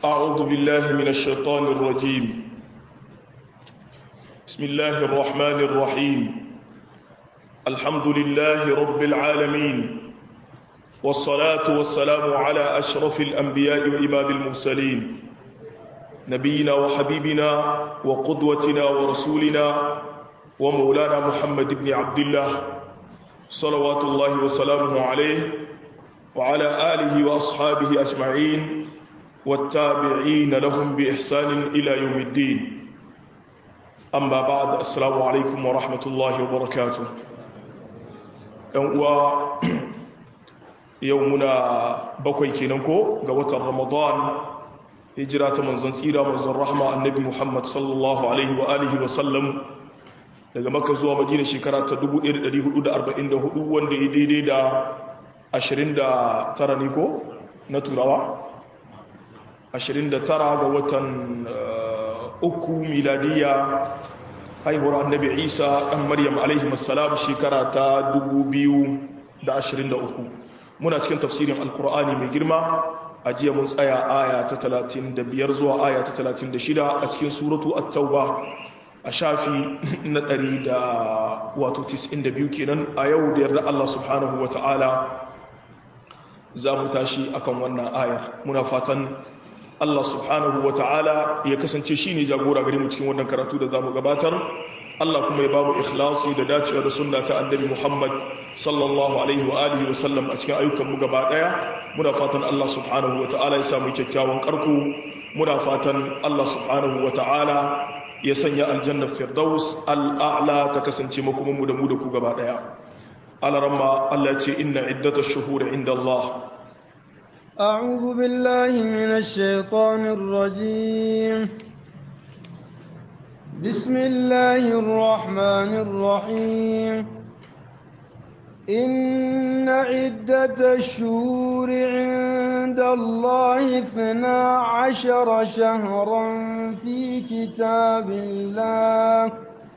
أعوذ بالله من الشيطان الرجيم بسم الله الرحمن الرحيم الحمد لله رب العالمين والصلاة والسلام على أشرف الأنبياء وإمام المرسلين نبينا وحبيبنا وقدوتنا ورسولنا ومولانا محمد بن عبد الله صلوات الله وسلامه عليه وعلى آله وأصحابه أجمعين والتابعين لهم بإحسان إلى يوم الدين أما بعد السلام عليكم ورحمة الله وبركاته يومنا بكوي كينكو قوة رمضان هجرة منزن سيرة منزن رحمة النبي محمد صلى الله عليه وآله وسلم daga maka zuwa madina shekara ta 1444 wanda ya daidai da 29 ne ko na turawa 29 ga watan uku miladiya haihuwar annabi isa ɗan maryam alaihi masalam shekara ta 2023 muna cikin tafsirin alkur'ani mai girma a jiya mun tsaya aya ta 35 zuwa aya ta 36 a cikin suratu at-tauba a shafi na 100 da wato 92 kenan a yau da yarda Allah subhanahu wa ta'ala za mu tashi akan wannan ayar muna fatan Allah subhanahu wa ta'ala ya kasance shi ne jagora gare mu cikin wannan karatu da za mu gabatar Allah kuma ya ba mu ikhlasi da dacewa da sunna ta annabi Muhammad sallallahu alaihi wa alihi wa sallam a cikin ayyukanmu gaba daya muna fatan Allah subhanahu wa ta'ala ya samu kyakkyawan karko muna fatan Allah subhanahu wa ta'ala ya sanya aljanna firdaus al'a'la ta kasance makomanmu da mu da ku gaba daya alaramma Allah ce inna iddatash shuhuri inda Allah أعوذ بالله من الشيطان الرجيم بسم الله الرحمن الرحيم إن عدة الشهور عند الله اثنا عشر شهرا في كتاب الله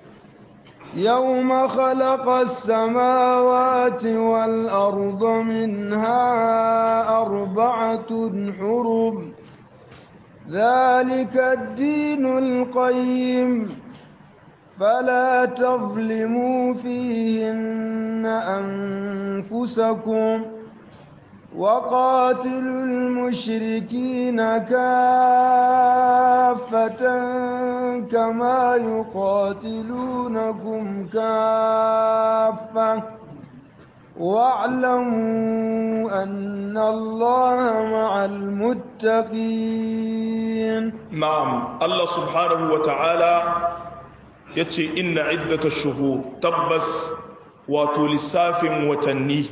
يوم خلق السماوات والأرض منها أربعة حرم ذلك الدين القيم فلا تظلموا فيهن أنفسكم وقاتلوا المشركين كافة كما يقاتلونكم كافة واعلموا أن الله مع المتقين نعم الله سبحانه وتعالى يتي إن عدة الشهور تبس وتلساف وتنيه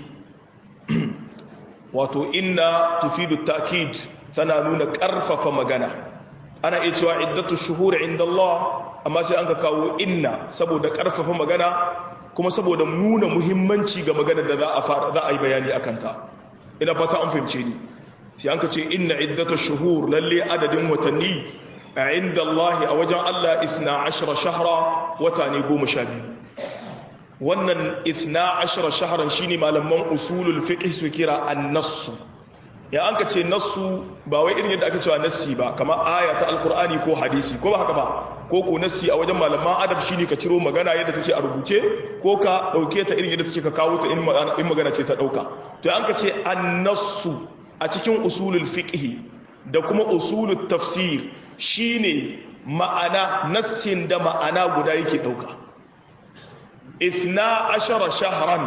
wato inna tufidu ta'kid tana nuna karfafa magana ana iya cewa iddatu shuhur inda Allah amma sai an ka kawo inna saboda karfafa magana kuma saboda nuna muhimmanci ga maganar da za a fara za a yi bayani akan ta ina fata an fahimce ni sai an ka ce inna iddatu shuhur lalle adadin watanni a inda Allah a wajen Allah 12 shahra wata ne 12 wannan ithna ashara shaharan shine malaman usulul fiqh su kira an-nass ya an ka ce nassu ba wai irin yadda aka cewa nassi ba kamar aya ta alqur'ani ko hadisi ko ba haka ba ko ko nassi a wajen malaman adab shine ka ciro magana yadda take a rubuce ko ka dauke ta irin yadda take ka kawo ta in magana ce ta dauka to an ka ce an-nassu a cikin usulul fiqh da kuma usulul tafsir shine ma'ana nassin da ma'ana guda yake dauka اثنا عشر شهرا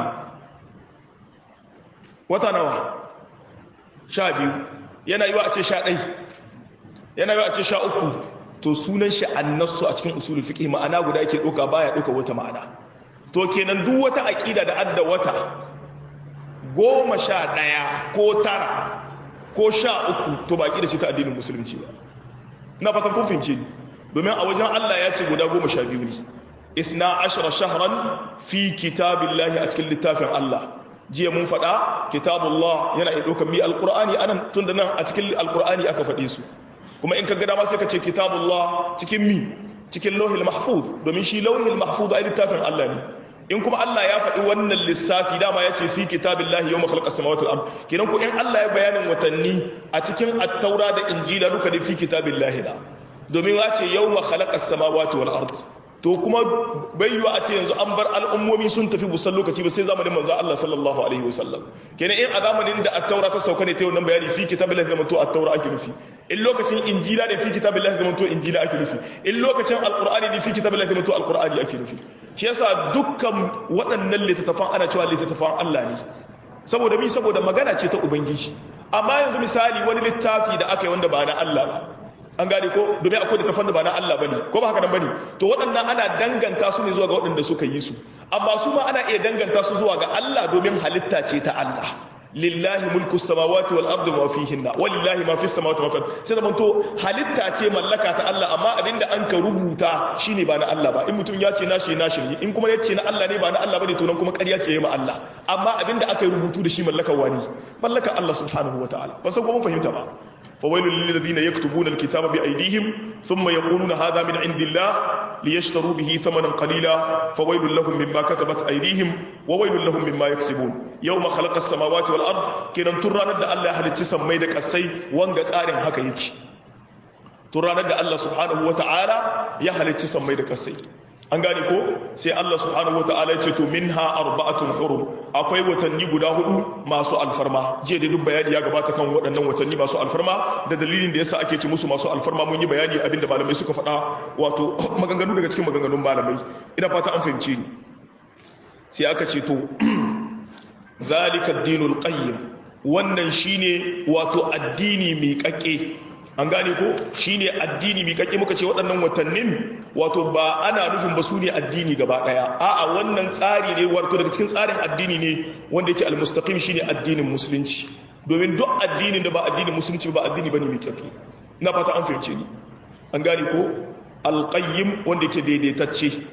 wata nawa sha biyu yana yi wa a ce sha ɗai yana yi wa a ce sha uku to sunan shi annasu a cikin usulul fiqh ma'ana guda yake ɗauka baya ɗauka wata ma'ana to kenan duk wata aƙida da adda wata goma sha ɗaya ko tara ko sha uku to ba ƙida ce ta addinin musulunci ba na fatan kun fahimce ni domin a wajen Allah ya ce guda goma sha biyu ne isna ashara shahran fi kitabillahi a cikin littafin Allah jiya mun faɗa kitabullah yana iya ɗaukar mi alƙur'ani anan tun da nan a cikin alƙur'ani aka faɗe su kuma in ka ga dama sai ka ce kitabullah cikin mi cikin lauhil mahfuz domin shi lauhil mahfuz ai littafin Allah ne in kuma Allah ya faɗi wannan lissafi dama ya ce fi kitabillahi yawma khalaqa samawati wal ard kenan ko in Allah ya bayanin watanni a cikin at-taura da injila duka da fi kitabillahi da domin ya ce yawma khalaqa samawati wal ard to kuma bayyuwa a ce yanzu an bar al'ummomi sun tafi busan lokaci ba sai zamanin manzo Allah sallallahu alaihi wasallam kenan in a zamanin da at-taura ta sauka ne ta wannan bayani fi kitabillahi zaman to at-taura ake nufi in lokacin injila ne fi kitabillahi zaman to injila ake nufi in lokacin alqur'ani ne fi kitabillahi zaman to alqur'ani ake nufi shi yasa dukkan waɗannan littattafan ana cewa littattafan Allah ne saboda mi saboda magana ce ta ubangiji amma yanzu misali wani littafi da aka yi wanda ba na Allah ba an gane ko domin akwai da tafan da ba na Allah bane ko ba haka nan bane to waɗannan ana danganta su ne zuwa ga waɗanda suka yi su amma su ma ana iya danganta su zuwa ga Allah domin halitta ce ta Allah lillahi mulku samawati wal ardi wa fihinna walillahi ma fis samawati wa fil sai da manto halitta ce mallaka ta Allah amma abinda an ka rubuta shine ba na Allah ba in mutum ya ce nashi nashi ne in kuma ya ce na Allah ne ba na Allah bane to nan kuma ƙarya ce yayi ma Allah amma abinda aka yi rubutu da shi mallakar wani mallakar Allah subhanahu wataala ban san ko mun fahimta ba فويل للذين يكتبون الكتاب بأيديهم ثم يقولون هذا من عند الله ليشتروا به ثمنا قليلا فويل لهم مما كتبت أيديهم وويل لهم مما يكسبون يوم خلق السماوات والأرض كنا ترانا دا الله هل تسمى ميدك السي وانغا تارين هكا يكي ترانا دا الله سبحانه وتعالى يهل تسمى ميدك السي an gane ko sai Allah subhanahu wataala ya ce to minha arba'atun hurum akwai watanni guda hudu masu alfarma je da duk bayani ya gabata kan waɗannan watanni masu alfarma da dalilin da yasa ake ci musu masu alfarma mun yi bayani abinda malamai suka faɗa wato maganganu daga cikin maganganun malamai ina fata an fahimce ni sai aka ce to zalika ad-dinul qayyim wannan shine wato addini mai kakke an gane ko shine addini mai kakke muka ce waɗannan watannin wato ba ana nufin ba su ne addini gaba ɗaya a'a wannan tsari ne wato daga cikin tsarin addini ne wanda yake almustaqim shine addinin musulunci domin duk addinin da ba addinin musulunci ba addini bane mai kakke na fata an fahimce ni an gane ko alqayyim wanda yake daidaitacce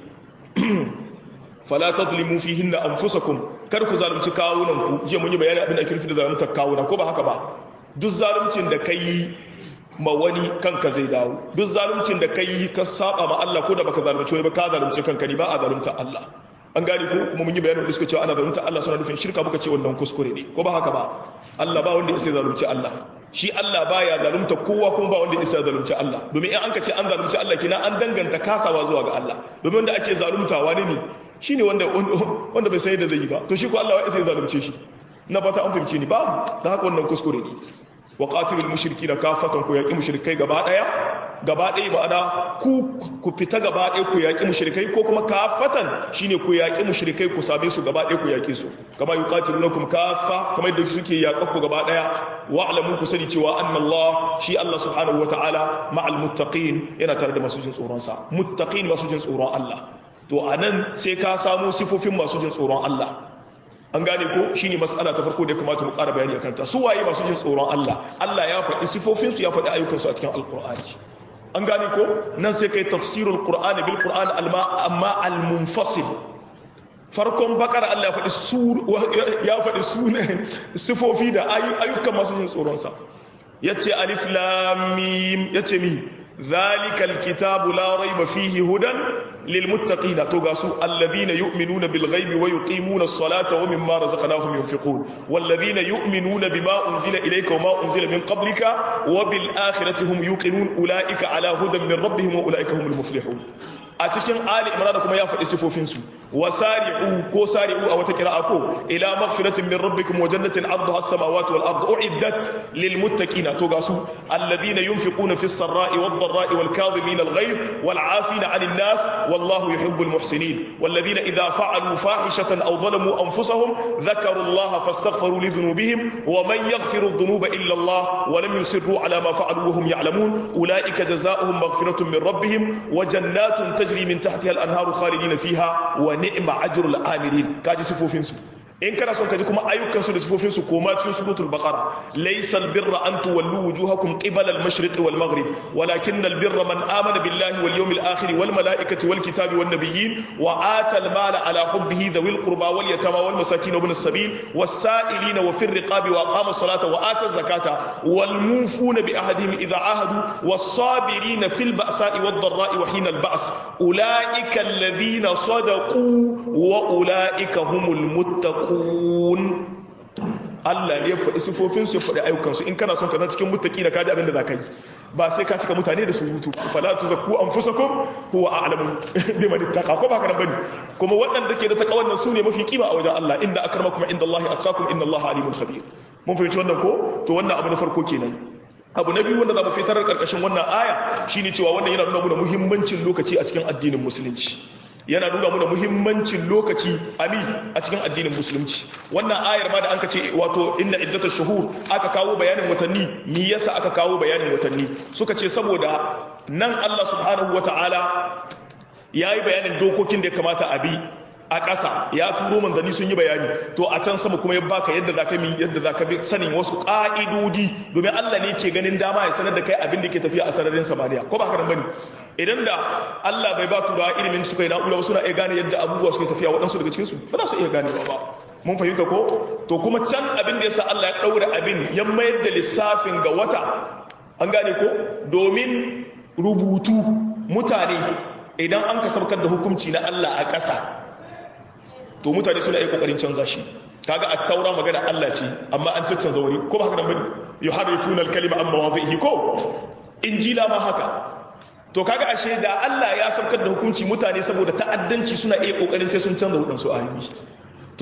fala tadlimu fihinna anfusakum kar ku zalunci kawunan ku je mun yi bayani abin da ake nufi da zalunta kawuna ko ba haka ba duk zaluncin da kai ma wani kanka zai dawo duk zaluncin da kai ka saba ma Allah ko da baka zalunci wani ba ka zalunci kanka ne ba a zalunta Allah an gane ko kuma mun yi bayanin da suka cewa ana zalunta Allah suna nufin shirka muka ce wannan kuskure ne ko ba haka ba Allah ba wanda ya sai zalunci Allah shi Allah baya zalunta kowa kuma ba wanda ya sai zalunci Allah domin in an ka ce an zalunci Allah kina an danganta kasawa zuwa ga Allah domin wanda ake zalunta wani ne shine wanda wanda bai sai da zai yi ba to shi ko Allah ya sai zalunce shi na fata an fahimce ni babu da haka wannan kuskure ne wa qatilul mushrikina kafatan ku yaqi mushrikai gaba daya gaba daya ba da ku ku fita gaba daya ku yaqi mushrikai ko kuma kafatan shine ku yaqi mushrikai ku same su gaba daya ku yaqi su kama yuqatilunakum kafa kamar yadda suke yaƙa ku gaba daya wa'lamu ku sani cewa anna Allah shi Allah subhanahu wataala ma'al muttaqin yana tare da masu jin tsoron sa muttaqin masu jin tsoron Allah to anan sai ka samu sifofin masu jin tsoron Allah an gane ko shine matsala ta farko da kamata mu ƙara bayani akan ta su waye masu jin tsoron Allah Allah ya faɗi sifofin su ya faɗi ayyukan su a cikin alqur'ani an gane ko nan sai kai tafsirul qur'ani bil qur'an amma al munfasil farkon bakara Allah ya faɗi su ya faɗi sunan sifofi da ayyukan masu jin tsoron sa yace alif lam mim yace mi zalikal kitabu la raiba fihi hudan للمتقين توغاسو الذين يؤمنون بالغيب ويقيمون الصلاة ومما رزقناهم ينفقون والذين يؤمنون بما أنزل إليك وما أنزل من قبلك وبالآخرة هم يوقنون أولئك على هدى من ربهم وأولئك هم المفلحون أتكين آل إمران كما يفعل سفوفينسو وسارعوا كو سارعوا أو تكراءكو إلى مغفرة من ربكم وجنة عرضها السماوات والأرض أعدت للمتقين توغاسو الذين ينفقون في السراء والضراء والكاظمين الغيظ والعافين عن الناس والله يحب المحسنين والذين إذا فعلوا فاحشة أو ظلموا أنفسهم ذكروا الله فاستغفروا لذنوبهم ومن يغفر الذنوب إلا الله ولم يسروا على ما فعلوا وهم يعلمون أولئك جزاؤهم مغفرة من ربهم وجنات تجري من تحتها الأنهار خالدين فيها ونعم أجر العاملين كاجي سفوفين سو in kana son ka ji kuma ayyukan su da sifofin su koma cikin suratul baqara laysal birra an tuwallu wujuhakum qibala al-mashriq wal maghrib walakin al-birra man amana billahi wal yawmil akhir wal malaikati wal kitabi wan nabiyyin wa ata al-mala ala hubbihi dhawil qurba wal yatama wal masakin ibn as-sabil was sa'ilin wa fir riqabi wa aqama as-salata wa ata az-zakata wal mufuna bi ahadihim idha ahadu was sabirin fil ba'sa'i wad dharra'i wa hina al-ba's ulaika alladhina sadaqu wa ulaika humul muttaqun muttaqun Allah ne ya faɗi sifofinsu ya faɗi ayyukansu in kana son ka zan cikin muttaqi da kaji abin da za ka yi ba sai ka cika mutane da surutu fala tuzakku anfusakum huwa a'lamu biman ittaqa ko ba ka bane kuma waɗanda ke da takawan nan sune mafi kima a wajen Allah inna akramakum indallahi atqakum inna Allaha alimul khabir mun fahimci wannan ko to wannan abu na farko kenan abu na biyu wanda za mu fitar karkashin wannan aya shine cewa wannan yana nuna mana muhimmancin lokaci a cikin addinin musulunci yana nuna muna muhimmancin lokaci ami a cikin addinin musulunci wannan ayar ma da an ce wato inna iddatash shuhur aka kawo bayanin watanni me yasa aka kawo bayanin watanni suka ce saboda nan Allah subhanahu wataala yayi bayanin dokokin da ya kamata a bi a ƙasa ya turo manzanni sun yi bayani to a can sama kuma ya baka yadda za ka mi yadda za ka bi sanin wasu ƙa'idodi domin Allah ne ke ganin dama ya sanar da kai abin da ke tafiya a sararin samaniya ko ba haka nan bane idan da Allah bai ba turawa ilimin suka yi na'ura suna iya gane yadda abubuwa suke tafiya waɗansu daga cikinsu ba za su iya ganewa ba mun fahimta ko to kuma can abin da yasa Allah ya ɗaura abin ya mayar da lissafin ga wata an gane ko domin rubutu mutane idan an ka saukar da hukunci na Allah a ƙasa to mutane suna iya kokarin canza shi kaga at-taura magana Allah ce amma an cancanza wani ko ba haka nan bane yuharrifuna al-kalima amma mawadhihi ko injila ma haka to kaga ashe da Allah ya saukar da hukunci mutane saboda ta'addanci suna iya kokarin sai sun canza wadansu ayoyi to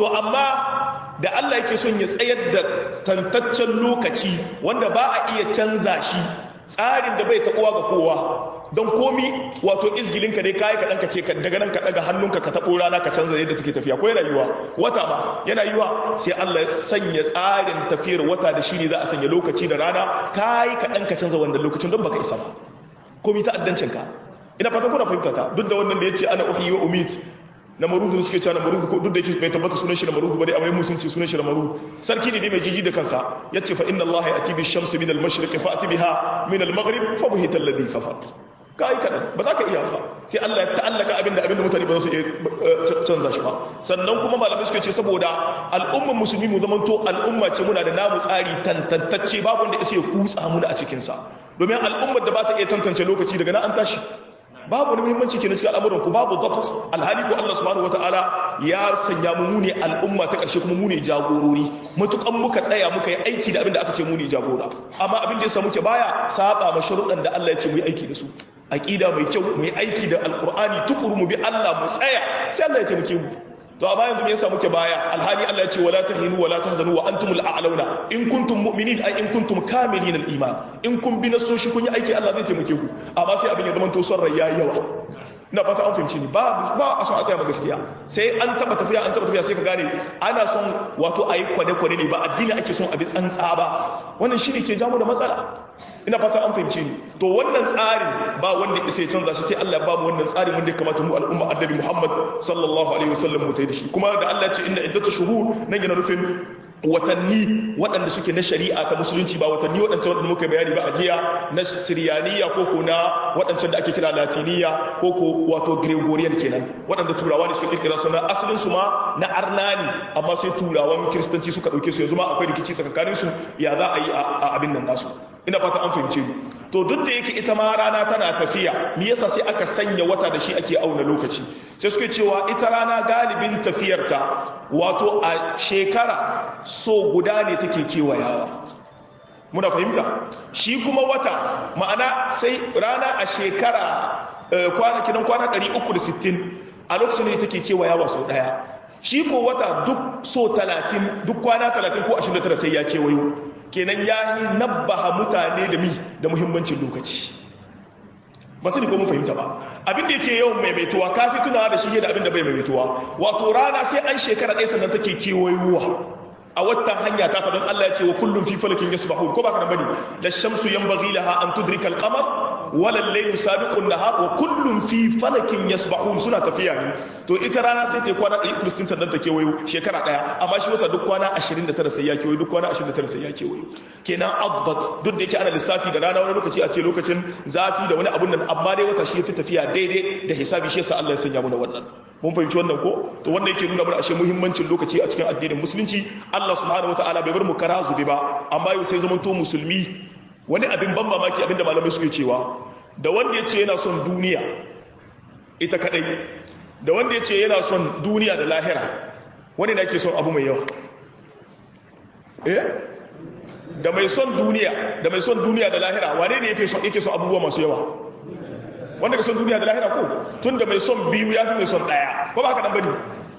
amma da Allah yake son ya tsayar da tantaccen lokaci wanda ba a iya canza shi tsarin da bai taɓuwa ga kowa don komi wato izgilinka ne kayi kaɗan ka ce daga nan ka ɗaga hannunka ka taɓo rana ka canza yadda take tafiya ko yana yiwa wata ma yana yiwa sai Allah ya sanya tsarin tafiyar wata da shi ne za a sanya lokaci da rana kayi kaɗan ka canza wannan lokacin don baka isa ba komi ta addancinka ina fata kuna fahimta ta duk da wannan da ya ce ana uhi wa umit na maruzu da suke cewa na maruzu duk da yake bai tabbata sunan shi na maruzu ba dai amma mun sun ce sunan shi na maruzu sarki ne dai mai jiji da kansa yace fa inna allaha yati bi shamsi min al mashriq fa ati biha min al maghrib fa buhita alladhi kafar kai kadan ba za ka iya ba sai Allah ya ta'allaka abinda abinda mutane ba za su iya canza shi ba sannan kuma malamai suke ce saboda al'ummar musulmi mu zamanto al'umma ce muna da namu tsari tantantacce babu wanda ya kutsa mu a cikin sa domin al'ummar da ba ta iya tantance lokaci daga nan an tashi babu wani muhimmanci ke na cikin al'amuran ku babu dabt alhali ko Allah subhanahu wataala ya sanya mu mune al'umma ta karshe kuma mune jagorori matukan muka tsaya muka yi aiki da abin da aka ce mune jagora amma abin da ya samu ke baya saba ma sharuɗan da Allah ya ce mu yi aiki da su aqida mai kyau mu yi aiki da alqur'ani tukuru mu bi Allah mu tsaya sai Allah ya taimake mu to amma yanzu me yasa muke baya alhali Allah ya ce wala tahinu wala tahzanu wa antumul a'launa in kuntum mu'minin ay in kuntum kamilin al-iman in kun bi nasoshi kun yi aiki Allah zai taimake ku amma sai abin ya zama to son rai yayi yawa ina fata an fahimci ni ba ba a son a tsaya ma gaskiya sai an taba tafiya an taba tafiya sai ka gane ana son wato ayi kwade kwade ne ba addini ake son abi tsantsa ba wannan shine ke jamu da matsala ina fata an fahimci ni to wannan tsarin ba wanda isa ya canza shi sai Allah ba mu wannan tsarin wanda ya kamata mu al'umma annabi Muhammad sallallahu alaihi wasallam mu tayi da shi kuma da Allah ya ce inna iddatu shuhur nan yana nufin watanni waɗanda suke na shari'a ta musulunci ba watanni waɗancan waɗanda muka bayani ba a jiya na siriyaniya ko ko na waɗancan da ake kira latiniya ko ko wato gregorian kenan waɗanda turawa ne suka kirkira su na asalin su ma na arnani amma sai turawan kiristanci suka ɗauke su yanzu ma akwai rikici tsakanin su ya za a yi a abin nan nasu ina fata an fahimce ni to duk da yake ita ma rana tana tafiya me yasa sai aka sanya wata da shi ake auna lokaci sai suke cewa ita rana galibin tafiyarta wato a shekara so guda ne take kewayawa muna fahimta shi kuma wata ma'ana sai rana a shekara kwana kidan kwana 360 a lokacin da take kewayawa sau daya shi ko wata duk so 30 duk kwana 30 ko 29 sai ya kewayo kenan ya yi nabbaha mutane da mi da muhimmancin lokaci ba sani ko mun fahimta ba abin da yake yawan maimaituwa ka fi tunawa da shi da abin da bai maimaituwa wato rana sai an shekara ɗaya sannan take kewayowa a wata hanya ta ta don Allah ya ce wa kullum fi falakin yasbahun ko ba ka bane la shamsu yanbaghi laha an tudrika al-qamar wala laylu sabiqun nahar wa kullun fi falakin yasbahun suna tafiya ne to ita rana sai ta yi kwana 160 sannan ta kewayo shekara daya amma shi wata duk kwana 29 sai ya kewayo duk kwana 29 sai ya kewayo kenan adbat duk da yake ana lissafi da rana wani lokaci a ce lokacin zafi da wani abun nan amma dai wata shi ya fi tafiya daidai da hisabi shi yasa Allah ya sanya mu da wannan mun fahimci wannan ko to wannan yake nuna mana ashe muhimmancin lokaci a cikin addinin musulunci Allah subhanahu wataala bai bar mu kara zube ba amma yau sai zamanto musulmi wani abin ban mamaki abinda malamai suke cewa da wanda ya ce yana son duniya ita kadai da wanda ya ce yana son duniya da lahira wani na ke son abu mai yawa eh da mai son duniya da mai son duniya da lahira wane ne yake son abubuwa masu yawa wanda ka son duniya da lahira ko tun da mai son biyu ya fi mai son ɗaya ko ba haka nan bane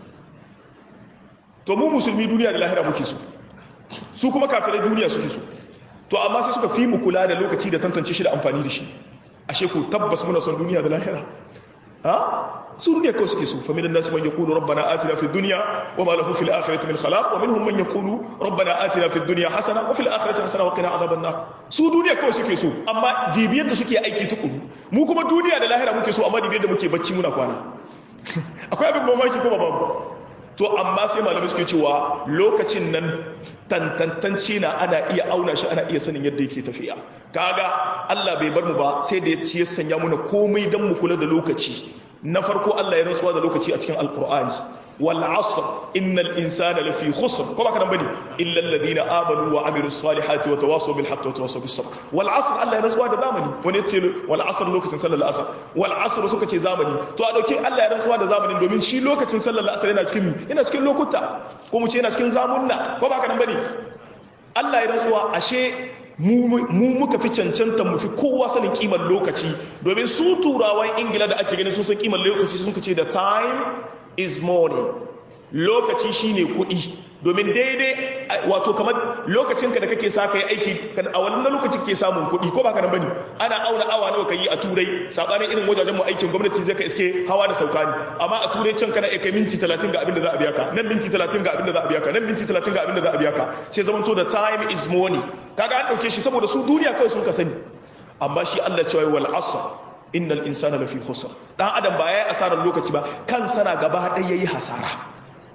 to mu musulmi duniya da lahira muke so su kuma kafirai duniya suke so to amma sai suka fi mu kula da lokaci da tantance shi da amfani da shi ashe ko tabbas muna son duniya da lahira ha su duniya kawai suke so fa minan nasi man yaqulu rabbana atina fid dunya wa ma lahu fil akhirati min khalaq wa minhum man yaqulu rabbana atina fid dunya hasana wa fil akhirati hasana wa qina adhaban nar su duniya kawai suke so amma dibiyar da suke aiki tukuru mu kuma duniya da lahira muke so amma dibiyar da muke bacci muna kwana akwai abin mamaki ko babu to amma sai malamai suke cewa lokacin nan tantantance na ana iya auna shi ana iya sanin yadda yake tafiya kaga Allah bai bar mu ba sai da ya ci ya sanya muna komai dan mu kula da lokaci na farko Allah ya rantsuwa da lokaci a cikin alqur'ani wal asr innal insana lafi khusr ko baka nan bane illa alladhina amanu wa amilus salihati wa tawasaw bil haqqi wa tawasaw bis sabr wal asr Allah ya rantsuwa da zamani wani yace wal asr lokacin sallar asr wal asr suka ce zamani to a dauke Allah ya rantsuwa da zamanin domin shi lokacin sallar asr yana cikin mi yana cikin lokuta ko mu ce yana cikin zamunna ko baka nan bane Allah ya rantsuwa ashe mu muka fi cancanta mu fi kowa sanin kimar lokaci domin su turawan ingila da ake ganin sun san kimar lokaci sun ce da time is money lokaci shine kuɗi domin daidai wato kamar lokacinka da kake sa kai aiki a wannan lokaci kake samun kuɗi ko baka nan bane ana auna awa nawa kai a turai sabanin irin wajajen mu aikin gwamnati zai ka iske hawa da sauka ne amma a turai can kana kai minti 30 ga abin da za a biya ka nan minti 30 ga abin da za a biya ka nan minti 30 ga abin da za a biya ka sai zaman to da time is money kaga an dauke shi saboda su duniya kawai sun ka sani amma shi Allah cewa wal asr innal insana lafi khusr dan adam ba yayi asarar lokaci ba kansa na gaba ɗaya yayi hasara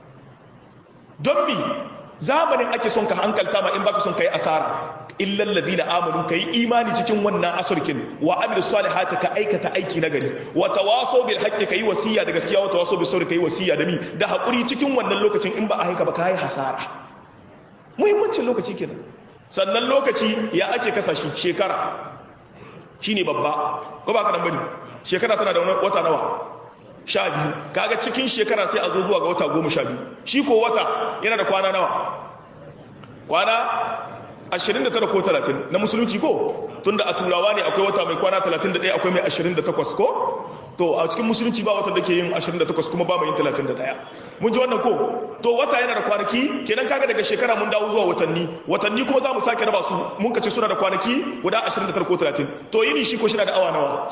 don mi zamanin ake son ka hankalta ma in baka son kai asara illal ladina amanu kai imani cikin wannan asarkin wa amil salihati ka aikata aiki na gari wa tawasaw bil haqqi kai wasiya da gaskiya wa tawasaw bis sabr kai wasiya da mi da hakuri cikin wannan lokacin in ba a haika ba kai hasara muhimmancin lokaci kenan sannan lokaci ya ake kasashi shekara shine babba ko ba ka nan bane shekara tana da wata nawa sha biyu kaga cikin shekara sai a zo zuwa ga wata goma sha biyu shi ko wata yana da kwana nawa kwana 29 ko 30 na musulunci ko tunda a turawa ne akwai wata mai kwana 31 akwai mai 28 ko to a cikin musulunci ba watan da ke yin 28 kuma ba mai yin 31 mun ji wannan ko to wata yana da kwanaki kenan kaga daga shekara mun dawo zuwa watanni watanni kuma za mu sake raba su mun kace suna da kwanaki guda 29 ko 30 to yini shi ko shi da awa nawa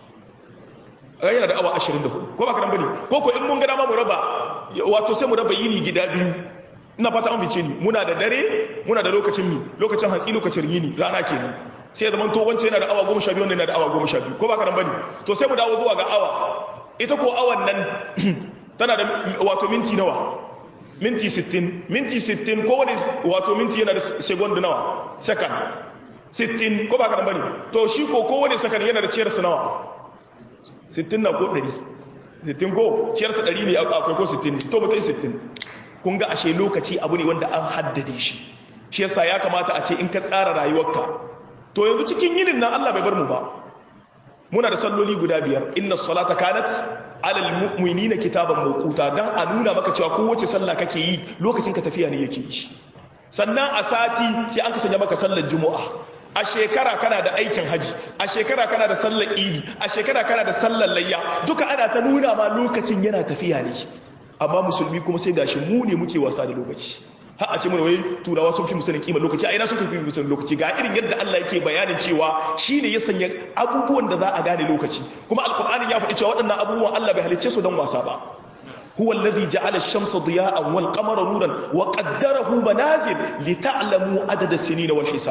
yana da awa 24 ko ba ka nan bane ko ko in mun ga dama mu raba wato sai mu raba yini gida biyu ina fata an fice ni muna da dare muna da lokacin mi lokacin hantsi lokacin yini rana kenan sai zaman to wance yana da awa 12 wannan yana da awa 12 ko ba ka nan bane to sai mu dawo zuwa ga awa ita ko awan nan tana da wato minti nawa minti 60 minti 60 ko wani wato minti yana da second nawa second 60 ko ba ka nan bane to shi ko ko wani second yana da ciyar nawa 60 na ko 100 60 ko ciyarsa 100 ne akwai ko 60 to mutai 60 kun ga ashe lokaci abu ne wanda an haddade shi shi yasa ya kamata a ce in ka tsara rayuwarka to yanzu cikin yinin nan Allah bai bar mu ba muna da salloli guda biyar inna salata kanat alal mu'minina kitaban mawquta dan a nuna maka cewa kowace sallah kake yi lokacin ka tafiya ne yake yi sannan a sati sai an ka sanya maka sallar juma'a a shekara kana da aikin haji a shekara kana da sallar idi a shekara kana da sallar layya duka ana ta nuna ma lokacin yana tafiya ne amma musulmi kuma sai gashi mu ne muke wasa da lokaci har a ce mana wai turawa sun fi musanin kimar lokaci a ina sun fi musanin lokaci ga irin yadda Allah yake bayanin cewa shine ya sanya abubuwan da za a gane lokaci kuma alkur'ani ya faɗi cewa waɗannan abubuwan Allah bai halicce su don wasa ba هو الذي جعل الشمس ضياء والقمر نورا وقدره منازل لتعلموا عدد السنين والحساب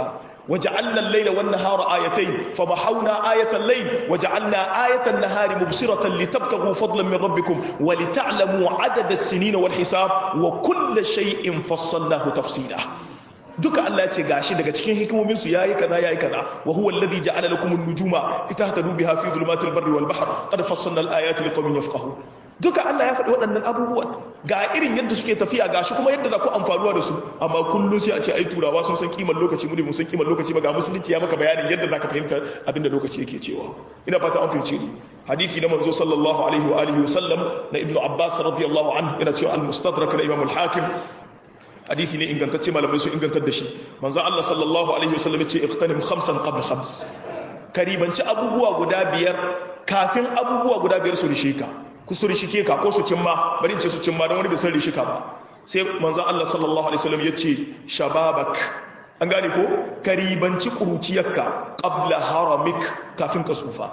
وجعلنا الليل والنهار آيتين فمحونا آية الليل وجعلنا آية النهار مبصرة لتبتغوا فضلا من ربكم ولتعلموا عدد السنين والحساب وكل شيء فصلناه تفصيلا duka Allah ce gashi daga cikin hikimomin su yayi kaza yayi kaza wa huwa alladhi ja'ala lakum an-nujuma litahtadu biha fi dhulumatil barri wal bahr qad fassalna al-ayati liqaumin yafqahun duka Allah ya faɗi waɗannan abubuwan ga irin yadda suke tafiya gashi kuma yadda za ku amfanuwa da su amma kullum sai a ce ai turawa sun san kimar lokaci mu ne mun san kimar lokaci ba ga musulunci ya maka bayanin yadda za ka fahimta abinda lokaci yake cewa ina fata an fahimce ni hadisi na manzo sallallahu alaihi wa alihi wa sallam na ibnu abbas radiyallahu anhu yana cewa al-mustadrak na imam al-hakim hadisi ne ingantacce malamai su ingantar da shi manzo Allah sallallahu alaihi wa sallam ya ce iqtanim khamsan qabla khams karibanci abubuwa guda biyar kafin abubuwa guda biyar su rishe ka ku su rishike ka ko su cimma bari ce su cimma don wani bai san rishika ba sai manzon Allah sallallahu alaihi wasallam yace shababak an gane ko karibanci kuruciyarka qabla haramik kafin ka tsufa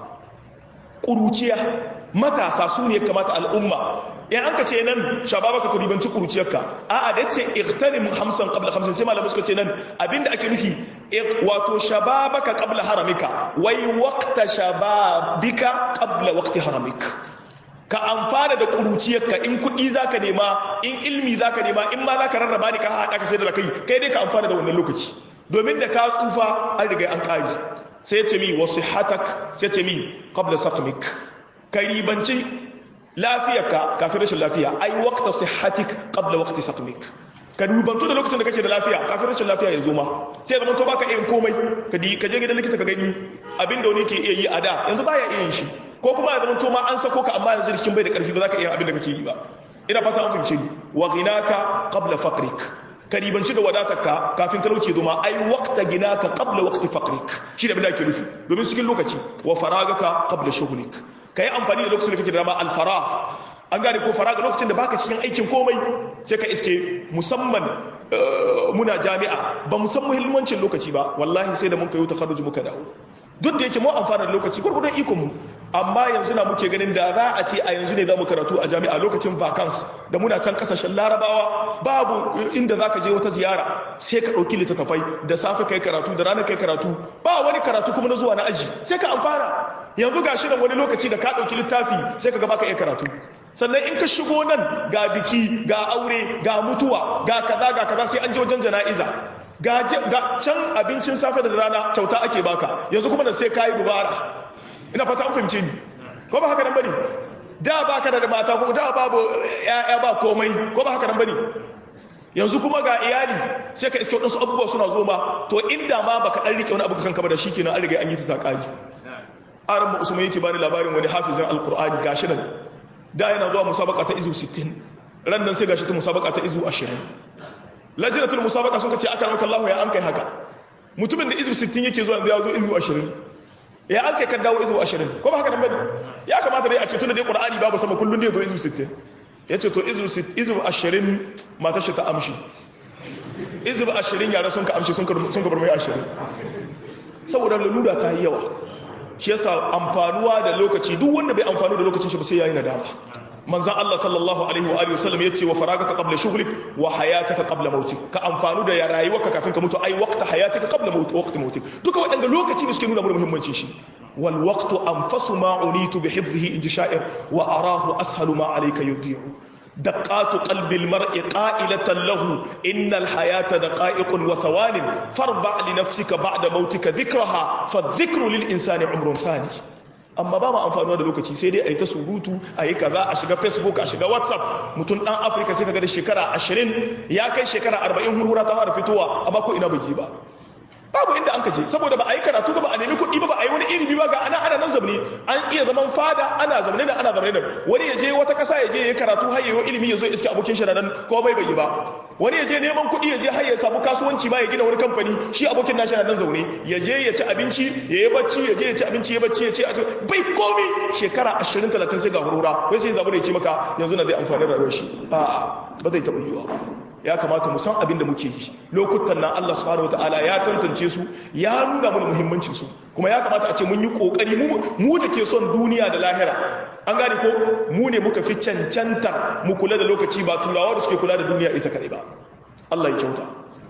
kuruciya matasa su ne kamata al'umma in an ka ce nan shababaka karibanci kuruciyarka a'a da yace iqtanim hamsan qabla khamsin sai malamai suka ce nan abinda ake nufi wato shababaka qabla haramika wai waqta shababika qabla waqti haramik ka amfana da kuruciyarka in kuɗi za ka nema in ilmi za ka nema in ma za ka rarraba ni ka haɗa ka sai da kai kai dai ka amfana da wannan lokaci domin da ka tsufa an riga an ƙari sai ce mi wasu hatak sai ce mi qabla saqmik ka ribanci lafiyarka kafin rashin lafiya ai waqta sihhatik qabla waqti saqmik ka dubantu da lokacin da kake da lafiya kafin rashin lafiya ya zo ma sai zama to baka iya komai ka je gidan likita ka gani abinda wani ke iya yi a da yanzu baya iya yin shi ko kuma ya zama to ma an sako ka amma yanzu jikin bai da karfi ba za ka iya abin da kake yi ba ina fata an fahimce ni wa ghinaka qabla faqrik ka ribanci da wadatarka kafin talauci zo ma ai waqta ginaka qabla waqti faqrik shi da abin da ake nufi domin cikin lokaci wa faragaka qabla shughlik kai amfani da lokacin da kake da dama al farag an gane ko faraga lokacin da baka cikin aikin komai sai ka iske musamman muna jami'a ba mu san muhimmancin lokaci ba wallahi sai da mun kai takarruji muka dawo duk da yake mu amfana da lokaci gurgurdan ikon mu amma yanzu na muke ganin da za a ce a yanzu ne za mu karatu a jami'a lokacin vacance da muna can kasashen larabawa babu inda za ka je wata ziyara sai ka ɗauki littattafai da safe kai karatu da ranar kai karatu ba wani karatu kuma na zuwa na aji sai ka amfana yanzu ga shirin wani lokaci da ka ɗauki littafi sai ka gaba ka iya karatu sannan in ka shigo nan ga biki ga aure ga mutuwa ga kaza ga kaza sai an je wajen jana'iza ga can abincin safe da rana kyauta ake baka yanzu kuma da sai kayi dubara ina fata an fahimce ni ko ba haka nan bane da baka da mata ko da babu yaya ba komai ko ba haka nan bane yanzu kuma ga iyali sai ka iske wadansu abubuwa suna zo ma to inda ma baka dan rike wani abu kanka ba da shikenan an riga an yi ta takali aran usman yake bani labarin wani hafizin alqur'ani gashi nan da yana zuwa musabaka ta izu 60 ran nan sai gashi ta musabaka ta izu 20 lajinatul musabaka sun ce aka ramaka Allah ya an kai haka mutumin da izu 60 yake zuwa yanzu ya zo izu 20 ya an kai kan dawo izu 20 ko ba haka nan bane ya kamata dai a ce tunda dai qur'ani babu sama kullun da ya zo izu 60 yace to izu izu 20 matar shi ta amshi izu 20 yara sun ka amshi sun ka sun ka bar mai 20 saboda lalura ta yi yawa shi yasa amfanuwa da lokaci duk wanda bai amfanu da lokacin shi ba sai yayi nadama manzan Allah sallallahu alaihi wa alihi wasallam yace wa faragaka qabla shughlik wa hayataka qabla mautik ka amfanu da rayuwarka kafin ka mutu ai waqta hayatika qabla maut waqti mautik duka wadanga lokaci ne suke nuna mana muhimmancin shi wal waqtu anfasu ma unitu bi hifdhihi inji sha'ir wa arahu ashalu ma alayka yudi'u دقات قلب المرء قائلة له إن الحياة دقائق وثوان فاربع لنفسك بعد موتك ذكرها فالذكر للإنسان عمر ثاني amma ba mu amfanuwa da lokaci sai dai a yi ta surutu a yi kaza a shiga facebook a shiga whatsapp mutum dan afirka sai kaga da shekara 20 ya kai shekara 40 hurhura ta fara fitowa amma ko ina baki ba babu inda an kaje saboda ba a yi karatu ba ba a nemi kuɗi ba ba a yi wani ilimi ba ga ana ana nan zamani an iya zaman fada ana zamane da ana zamane da wani ya je wata ƙasa ya je ya karatu har yayi ilimi ya zo iske abokin shi nan ko bai bai ba wani ya je neman kuɗi ya je har ya samu kasuwanci ma ya gina wani kamfani shi abokin nashi nan zaune ya je ya ci abinci ya yi bacci ya je ya ci abinci ya bacci ya ce bai komi shekara 20 30 sai ga hurura wai sai zabu da ya ce maka yanzu na zai amfani rayuwar shi a'a ba zai taɓa yiwa ya kamata mu san abin da muke yi lokutan nan Allah subhanahu wataala ya tantance su ya nuna mana muhimmancin su kuma ya kamata a ce mun yi kokari mu mu da ke son duniya da lahira an gane ko mu ne muka fi cancantar mu kula da lokaci ba turawa da suke kula da duniya ita kadai ba Allah ya kyauta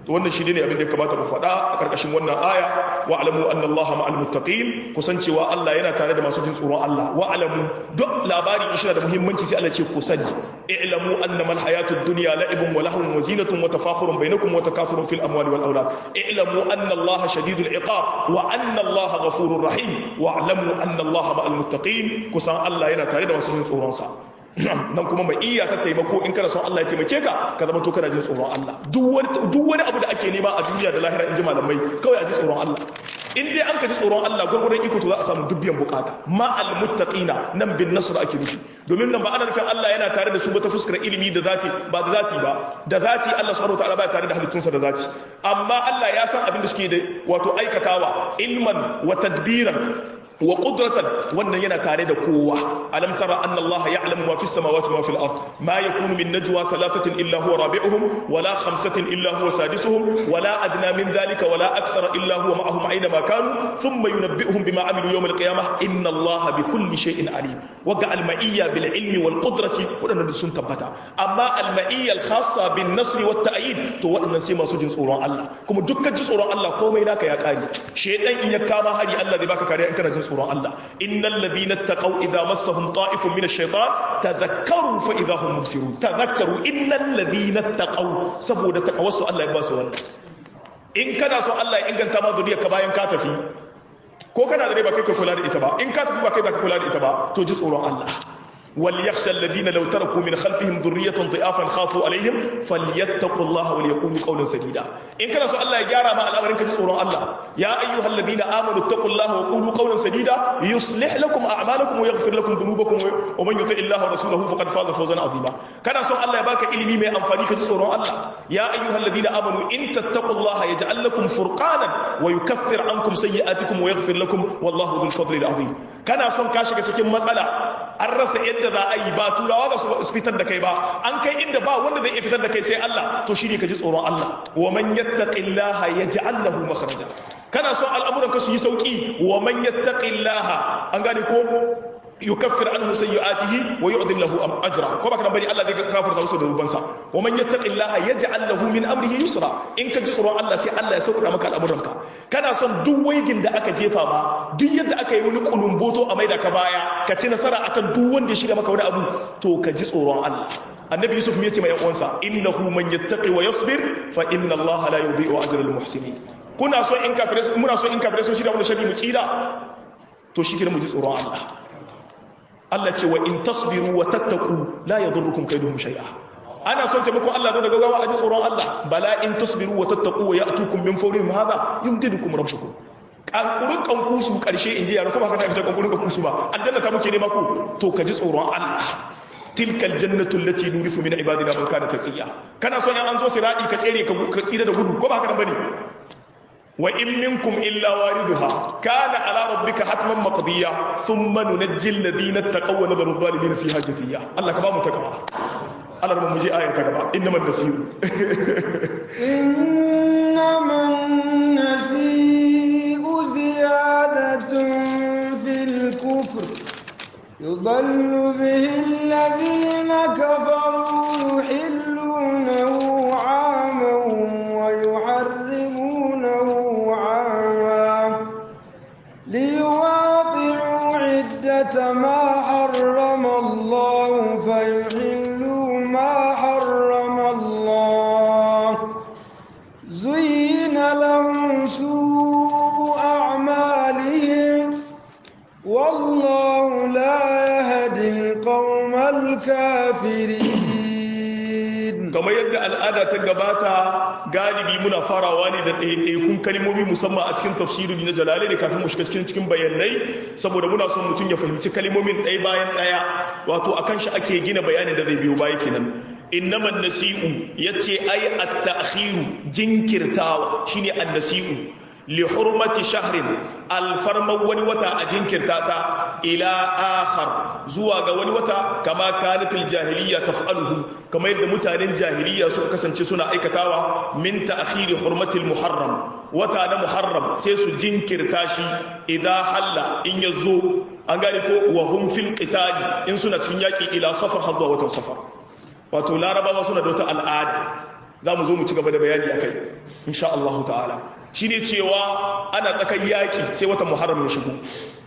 to wannan shi ne abin da ya kamata mu faɗa a ƙarƙashin wannan aya wa alamu anna allaha ma'al muttaqin kusancewa Allah yana tare da masu jin tsoron Allah wa alamu duk labari in shi da muhimmanci sai Allah ce ku sani i'lamu annama al-hayatud dunya la'ibun wa lahwun wa zinatun wa tafakhurun bainakum wa takathurun fil amwali wal awlad i'lamu anna allaha shadidul iqab wa anna allaha ghafurur rahim wa alamu anna allaha ma'al muttaqin kusan Allah yana tare da masu jin tsoron sa nan kuma mai iya ta taimako in kana son Allah ya taimake ka ka zama to kana jin tsoron Allah duk wani abu da ake nema a duniya da lahira in ji malamai kawai a ji tsoron Allah in dai an ka ji tsoron Allah gurgurun iko to za a samu dubbiyan bukata ma al muttaqina nan bin nasr ake nufi domin nan ba ana nufin Allah yana tare da su ba ta fuskar ilimi da zati ba da zati ba da zati Allah subhanahu wataala ba tare da halittunsa da zati amma Allah ya san abin da suke da wato aikatawa ilman wa tadbiran wa qudratan wannan yana tare da kowa alam tara anna allaha ya'lamu ma fis samawati wa ma fil ard ma yakunu min najwa thalathatin illa huwa rabi'uhum wala khamsatin illa huwa sadisuhum wala adna min dhalika wala akthara illa huwa ma'ahum aina ma kanu thumma yunabbi'uhum bima amilu yawm al qiyamah inna allaha bikulli shay'in alim wa ga al ma'iyya bil ilmi wal qudrati wadannan sun tabbata amma al ma'iyya al khassa bin nasr wat ta'yid to wadannan sai masu jin tsoron Allah kuma dukkan ji tsoron Allah komai naka ya kare shedan in ya kama hari Allah zai baka kariya in kana jin tsoron Allah innal ladina taqaw idza massahum ta'ifun min ash-shaytan tadhakkaru fa idza hum mubsirun tadhakkaru innal ladina taqaw saboda taqawassu Allah ya ba su wannan in kana so Allah ya inganta ma zuriyarka bayan ka tafi ko kana da rai ba kai ka kula da ita ba in ka tafi ba kai za ka kula da ita ba to ji tsoron Allah وليخشى الذين لو تركوا من خلفهم ذرية ضعافا خافوا عليهم فليتقوا الله وليقولوا قولا سديدا إن كان سؤال الله يجارى مع الأمر إنك تسألوا الله يا أيها الذين آمنوا اتقوا الله وقولوا قولا سديدا يصلح لكم أعمالكم ويغفر لكم ذنوبكم ومن يطع الله ورسوله فقد فاز فوزا عظيما كان سؤال الله يباك إلمي من أنفاني كتسألوا الله يا أيها الذين آمنوا إن تتقوا الله يجعل لكم فرقانا ويكفر عنكم سيئاتكم ويغفر لكم والله ذو الفضل العظيم كان سؤال كاشك تكون مسألة an rasa yadda za a yi ba turawa za su fitar da kai ba an kai inda ba wanda zai iya fitar da kai sai Allah to shine ka ji tsoron Allah wa man yattaqillaha yaj'al lahu makhraja kana so al'amuran ka su yi sauki wa man yattaqillaha an gane ko yukaffir anhu sayyi'atihi wa yu'dhim lahu ajra ko baka bari Allah zai kafirta musu da rubansa wa man yattaqillaha yaj'al lahu min amrihi yusra in ka ji tsoron Allah sai Allah ya sauƙaƙa maka al'amuranka kana son duk waigin da aka jefa ma duk yadda aka yi wani kulumboto a maida ka baya ka ci nasara akan duk wanda ya shirya maka wani abu to ka ji tsoron Allah annabi yusuf ya ce mai uwansa innahu man yattaqi wa yasbir fa inna allaha la yudhi'u ajra al muhsinin kuna so in kafirai muna so in kafirai sun shirya wani shari mu tsira to shi mu ji tsoron Allah Allah ce wa in tasbiru wa tattaku la yadurrukum kaiduhum shay'a ana son taimakon Allah zo da gaggawa a ji tsoron Allah bala in tasbiru wa tattaku wa ya'tukum min fawrihim hadha yumdidukum rabbukum kankurin kankusu karshe inji yaro kuma haka ta fita kankurin kankusu ba aljanna ta muke nema ku to ka ji tsoron Allah tilka aljannatu allati nurithu min ibadina man kana taqiya kana son an zo siradi ka tsere ka tsira da gudu ko ba haka bane wa in minkum illa wariduha kana ala rabbika hatman maqdiya thumma nunajjil ladina taqaw wa nadharu adh-dhalimin fiha jathiya Allah ka ba mu takawa Allah mu je ayar ta gaba innamal nasiru innaman nasi'u ziyadatun fil kufr يضل به الذين كفروا يحلونه عاما ويحرمونه عاما ليواطعوا عدة ما حرم الله فيحلوا ما حرم الله زين لهم سوء أعمالهم والله لا يهدي القوم الكافرين kamar yadda al'ada ta gabata galibi muna farawa ne da ɗaiɗaikun kalmomi musamman a cikin tafsiri na jalale ne kafin mu shiga cikin cikin bayanai saboda muna son mutum ya fahimci kalmomin ɗaya bayan ɗaya wato akan shi ake gina bayanin da zai biyo baya kenan innaman nasi'u yace ai at-ta'khiru jinkirtawa shine an-nasi'u li hurmati shahrin alfarman wani wata a jinkirta ta ila akhar zuwa ga wani wata kama kanatil jahiliya taf'aluhu kama yadda mutanen jahiliya suka kasance suna aikatawa min ta'khiri hurmatil muharram wata na muharram sai su jinkirta shi idan halla in yazo an gane ko wa hum fil qitali in suna cikin yaki ila safar hadda watan safar wato larabawa suna da wata al'ada za mu zo mu ci gaba da bayani akai insha Allah ta'ala shine cewa ana tsakan yaki sai watan muharram ya shigo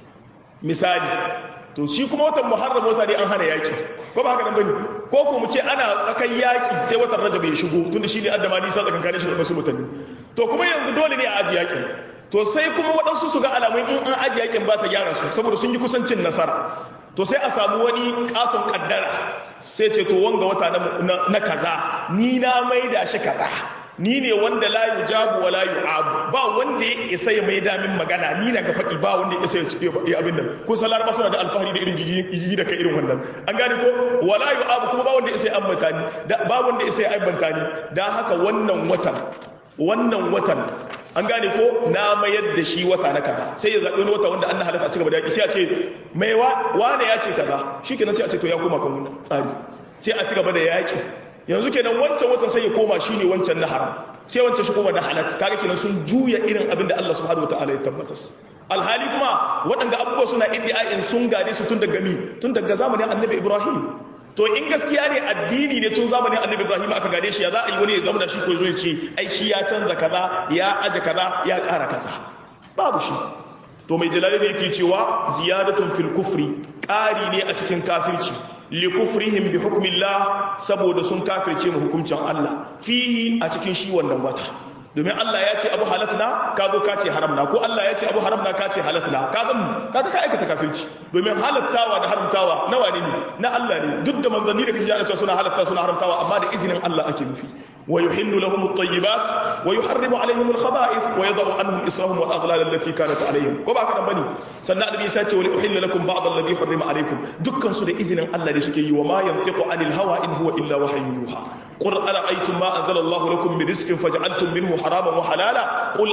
misali to shi kuma watan muharram wata ne an hana yaki ko ba haka nan bane ko ko mu ce ana tsakan yaki sai watan rajab ya shigo tunda shine addama nisa tsakankanin shi da wasu mutane to kuma yanzu dole ne a aji yakin to sai kuma waɗansu su ga alamun in an aji yakin ba ta gyara su saboda sun yi kusancin nasara to sai a samu wani katon kaddara sai ce to wanga wata na kaza ni na maida shi kaza ni ne wanda la yujabu wa la yu'abu ba wanda ya isa ya mai damin magana ni na ga faɗi ba wanda ya isa ya abin nan kun san laraba suna da alfahari da irin jiji da kai irin wannan an gane ko wa la yu'abu kuma ba wanda ya isa ya ambata ni ba wanda ya isa ya aibanta ni dan haka wannan watan wannan watan an gane ko na mayar da shi wata na kaza sai ya zaɓi wani wata wanda an na halatta a cigaba da yaƙi sai a ce mai wane ya ce kaza shi kenan sai a ce to ya koma kan wannan tsari sai a cigaba da yaƙi yanzu kenan wancan watan sai ya koma shi ne wancan na haram sai wancan shi koma na halatta kaga kenan sun juya irin abin da Allah subhanahu wataala ya tabbatar alhali kuma waɗanda abubuwa suna iddia'in sun gade su tun daga mi tun daga zamanin annabi ibrahim to in gaskiya ne addini ne tun zamanin annabi ibrahim aka gade shi ya za a yi wani ya zama da shi ko zo ya ce ai shi ya canza kaza ya aje kaza ya ƙara kaza babu shi to mai jalali ne yake cewa ziyadatun fil kufri ƙari ne a cikin kafirci li kufrihim bi hukmillah saboda sun kafirce mu hukuncin Allah fihi a cikin shi wannan wata domin Allah ya ce abu halatna ka zo ka ce haramna ko Allah ya ce abu haramna ka ce halatna ka zan ka ka aikata kafirci domin halattawa da haramtawa nawa ne na Allah ne duk da manzanni da kashi ya ce suna halatta suna haramtawa amma da izinin Allah ake nufi wa yuhillu lahum at-tayyibat wa yuharrimu alaihim al-khaba'ith wa yadh'u anhum israhum wal aghlal allati kanat alaihim ko ba haka nan bane sannan annabi ya ce wa uhilla lakum ba'd alladhi harrama alaikum dukkan su da izinin Allah ne suke yi wa ma yantiqu anil hawa in huwa illa wahyun yuha qul ara'aytum ma anzala Allahu lakum min rizqin faj'altum minhu haraman wa halala qul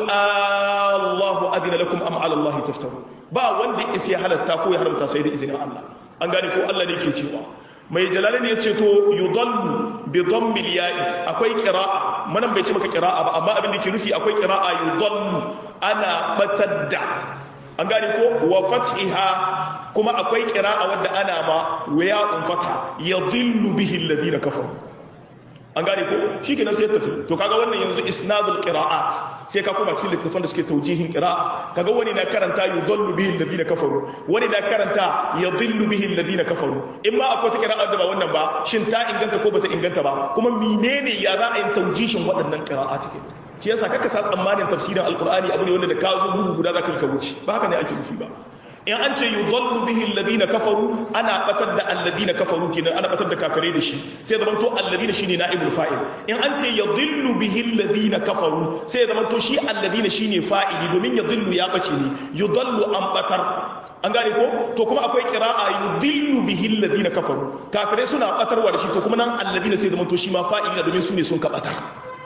Allahu adina lakum am 'ala Allahi taftarun ba wanda ya halatta ko ya haramta sai da izinin Allah an gane ko Allah ne ke cewa mai jalalin ya ce to yudallu bi dhammil ya'i akwai qira'a manan bai ce maka qira'a ba amma abin da ke nufi akwai qira'a yudallu ana batadda an gane ko wa fathiha kuma akwai qira'a wadda ana ma waya'un fatha yadillu bihi alladhina kafaru an gane ko shi kenan sai ya tafi to kaga wannan yanzu isnadul qira'at sai ka koma cikin littafan da suke taujihin qira'a kaga wani na karanta yudallu bihi alladhina kafaru wani na karanta yadillu bihi alladhina kafaru in ma akwai ta qira'a da ba wannan ba shin ta inganta ko bata inganta ba kuma menene ya za a yi taujihin waɗannan qira'at ke shi yasa kaka sa tsammanin tafsirin alqur'ani abu ne wanda da ka zo bugu guda zaka yi ka wuce ba haka ne ake nufi ba in an ce yudallu bihi alladhina kafaru ana batar da alladhina kafaru kenan ana batar da kafirai da shi sai zaman to alladhina shine naibul fa'il in an ce yadillu bihi alladhina kafaru sai zaman to shi alladhina shine fa'ili domin yadillu ya bace ne yudallu an batar an gane ko to kuma akwai qira'a yudillu bihi alladhina kafaru kafirai suna batarwa da shi to kuma nan alladhina sai zaman to shi ma fa'ili domin su ne sun ka batar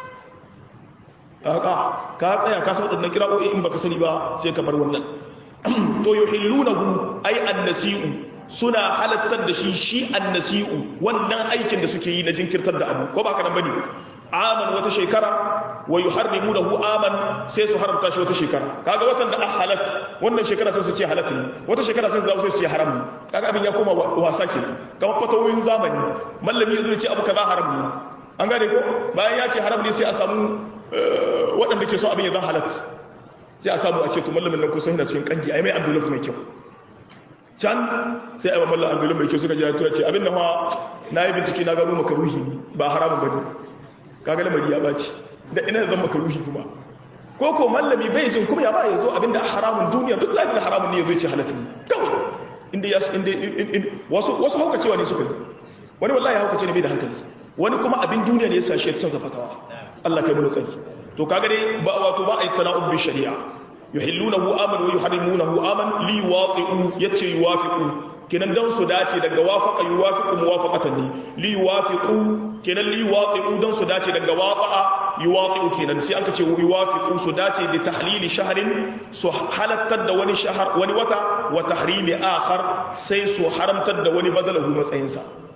ka tsaya ka san wadannan qira'o'i in baka sani ba sai ka bar wannan to yuhillunahu ay annasi'u suna halattar da shi shi annasi'u wannan aikin da suke yi na jinkirtar da abu ko ba kana bane aman wata shekara wa yuharrimunahu aman sai su haramta shi wata shekara kaga watan da halat wannan shekara sai su ce halat ne wata shekara sai su dawo sai su ce haram ne kaga abin ya koma wasa kenan kamar fatawoyin zamani mallami yazo ya ce abu kaza haram ne an gane ko bayan ya ce haram ne sai a samu waɗanda ke so abin ya zan halat sai a samu a ce to mallamin nan kusan yana cikin kangi ai mai envelope mai kyau can sai ai mallan envelope mai kyau suka ji ya ce abin nan fa na yi bincike na gano makaruhi ne ba haramun bane kaga lamari ya baci da ina zan makaruhi kuma ko ko mallami bai jin kuma ya ba ya zo abin da haramun duniya duk da haramun ne ya zo ce halatta ne kawai inda ya inda wasu wasu haukacewa ne suka yi wani wallahi haukace ne bai da hankali wani kuma abin duniya ne ya sa shi ya canza fatawa Allah kai mu tsari to kaga dai ba wato ba a yi tala'ub bi shari'a yuhillunahu aman wa yuharrimunahu aman li waqi'u yace yuwafiqu kenan dan su dace daga wafaqa yuwafiqu muwafaqatan ne li yuwafiqu kenan li waqi'u dan su dace daga waqa'a yuwaqi'u kenan sai an ka ce yuwafiqu su dace bi tahlili shahrin su halattar da wani shahar wani wata wa tahrimi akhar sai su haramtar da wani badalahu matsayinsa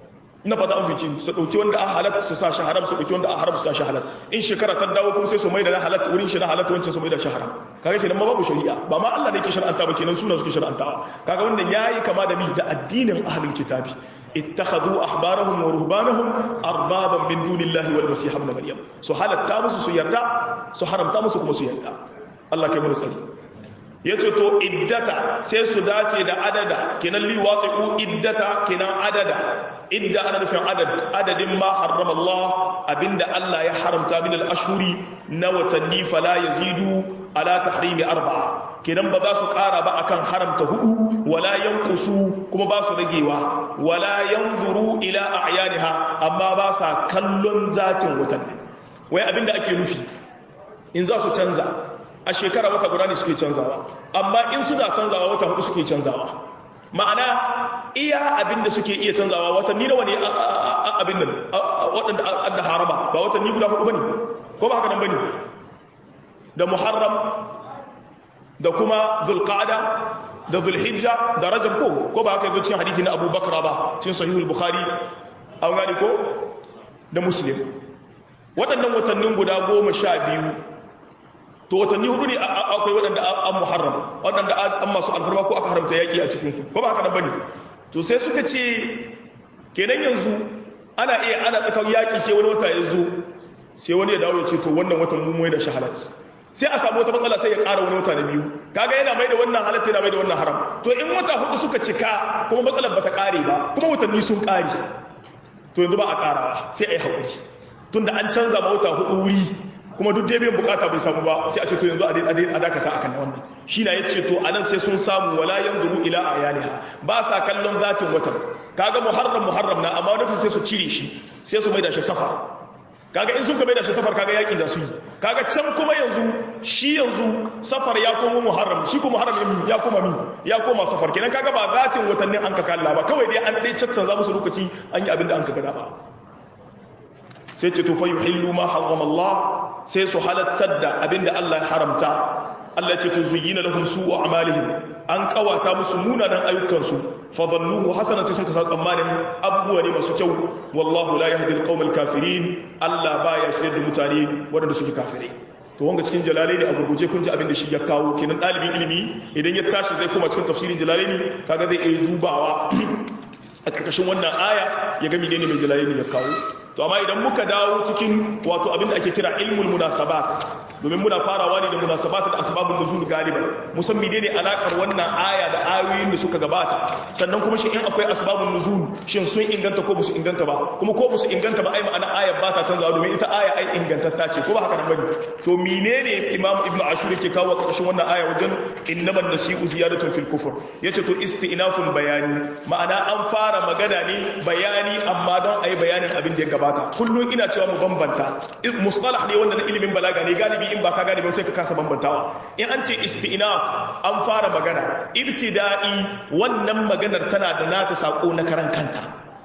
na fata an fice su dauki wanda a halat su sa shi haram su dauki wanda a haram su sa shi halat in shekara ta dawo kuma sai su mai da na halat wurin shi na halat wancan su mai da shi haram kaga kenan ma babu shari'a ba ma Allah ne yake shar'anta ba kenan suna suke shar'antawa kaga wannan yayi kama da mi da addinin ahlul kitabi ittakhadhu ahbarahum wa ruhbanahum arbaban min dunillahi wal masih ibn maryam su halatta musu su yarda su haramta musu kuma su yarda Allah kai mu tsari yace to iddata sai su dace da adada kenan li waqi'u iddata kenan adada idda ana nufin adad adadin ma harrama Allah abinda Allah ya haramta min al-ashhuri na watanni fala yazidu ala tahrimi arba'a kenan ba za su ƙara ba akan haramta hudu wala yanqusu kuma ba su ragewa wala yanzuru ila a'yaniha amma ba sa kallon zatin watanni wai abinda ake nufi in za su canza a shekara wata guda ne suke canzawa amma in suna canzawa wata hudu suke canzawa ma'ana iya abinda suke iya canzawa watanni nawa ne abin nan waɗanda adda harama ba watanni guda hudu bane ko ba haka nan bane da muharram da kuma zulqa'da da zulhijja da rajab ko ko ba haka yazo cikin hadisi na Abu Bakr ba cikin sahihul bukhari an gani ko da muslim waɗannan watannin guda goma sha biyu to watanni hudu ne akwai waɗanda an muharram waɗanda an masu alfarma ko aka haramta yaƙi a cikinsu ko ba haka nan bane to sai suka ce kenan yanzu ana iya ana tsakan yaƙi sai wani wata ya zo sai wani ya dawo ya ce to wannan watan mu mai da shahalat sai a samu wata matsala sai ya ƙara wani wata na biyu kaga yana mai da wannan halatta yana mai da wannan haram to in wata hudu suka cika kuma matsalar bata ƙare ba kuma watanni sun ƙare to yanzu ba a ƙarawa sai a yi haƙuri tunda an canza ma wata hudu wuri kuma duk dai biyan bukata bai samu ba sai a ce to yanzu a dakata akan wannan shi na yace to anan sai sun samu wala yanzuru ila ayaniha ba sa kallon zatin watan kaga muharram muharram na amma wani sai su cire shi sai su maida shi safar kaga in sun ka maida shi safar kaga yaki za su yi kaga can kuma yanzu shi yanzu safar ya koma muharram shi ko muharram mi ya koma mi ya koma safar kenan kaga ba zatin watannin an ka kalla ba kawai dai an dai caccanza musu lokaci an yi abin da an ka gada ba sai ce to fa yuhillu ma harrama Allah sai su halattar da abinda Allah ya haramta Allah ce to zuyyina lahum su'u a'malihim an kawata musu munanan ayyukansu fa dhannuhu hasana sai sun kasa tsammanin abubuwa ne masu kyau wallahu la yahdi al kafirin Allah baya shirye da mutane waɗanda suke kafirai to wanga cikin jalalaini a gurguje kun ji abin da shi ya kawo kenan ɗalibin ilimi idan ya tashi zai koma cikin tafsirin jalalaini kaga zai iya dubawa a ƙarƙashin wannan aya ya ga menene mai jalalaini ya kawo to amma idan muka dawo cikin wato abin da ake kira ilmul munasabat domin muna farawa ne da munasabat da asbabun nuzul galiban musammi ne ne alakar wannan aya da ayoyin da suka gabata sannan kuma shi in akwai asbabun nuzul shin sun inganta ko basu inganta ba kuma ko basu inganta ba ai ma'ana ayar ba ta canzawa domin ita aya ai ingantatta ce ko ba haka nan bane to menene imam ibnu ashur yake kawo karshen wannan aya wajen innaman nasi'u ziyadatun fil kufr yace to istinafun bayani ma'ana an fara magana ne bayani amma don ai bayanin abin da ya gabata kullum ina cewa mu bambanta mustalah ne wanda na ilimin balaga ne galibi in ba ka gane ba sai ka kasa bambantawa in an ce istinaf an fara magana ibtida'i wannan maganar tana da nata sako na karan kanta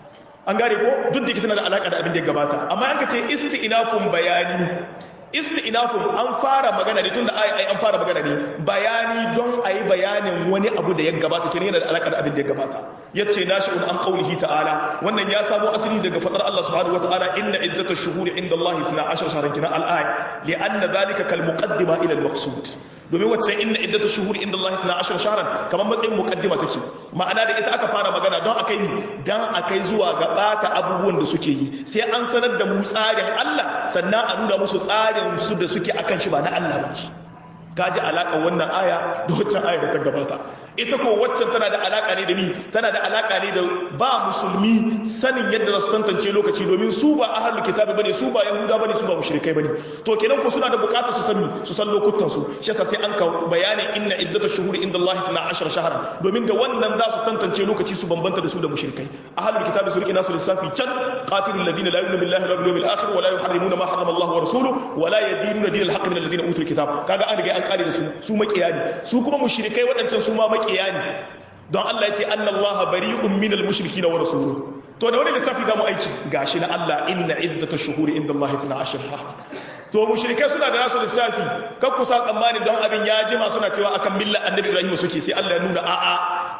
an gane ko duk da tana da alaka da abin da ya gabata amma an ka ce istinafun bayani istinafun an fara magana ne tunda ai ai an fara magana ne bayani don ayi bayanin wani abu da ya gabata kenan yana da alaka da abin da ya gabata yace nashi'un an qaulihi ta'ala wannan ya samo asali daga fadar Allah subhanahu wata'ala inna iddatash shuhuri inda Allah 12 shahran kina al-aya li'anna dhalika kal muqaddima ila al-maqsud domin wacce inna iddatash shuhuri inda Allah 12 shahran kamar matsayin muqaddima take ma'ana da ita aka fara magana don akai ni dan akai zuwa ga bata abubuwan da suke yi sai an sanar da mu tsarin Allah sannan a nuna musu tsarin su da suke akan shi ba na Allah ba kaji alaka wannan aya da waccan aya da ta gabata ita ko waccan tana da alaka ne da ni tana da alaka ne da ba musulmi sanin yadda za su tantance lokaci domin su ba ahlul kitabi bane su ba yahuda bane su ba mushrikai bane to kenan ko suna da bukatar su san su san lokutan su shi yasa sai an ka bayanin inna iddatash shuhuri inda Allah 12 shahran domin da wannan za su tantance lokaci su bambanta da su da mushrikai ahlul kitabi su rike nasu lissafi can qatilul ladina la yu'minu billahi wal yawmil akhir wa la yuharrimuna ma harrama Allah wa rasuluhu wa la yadinuna dinal haqq min alladhina utul kitab kaga an riga an kare da su su makiya ne su kuma mushrikai waɗancan su ma makiya ne don Allah ya ce anna Allah bari'un minal mushrikina wa rasuluhu to da wani lissafi za mu aiki gashi na Allah inna iddatash shuhuri inda Allah 12 to mushrikai suna da nasu lissafi kan kusa tsammani don abin ya jima suna cewa akan milla annabi Ibrahim suke sai Allah ya nuna a'a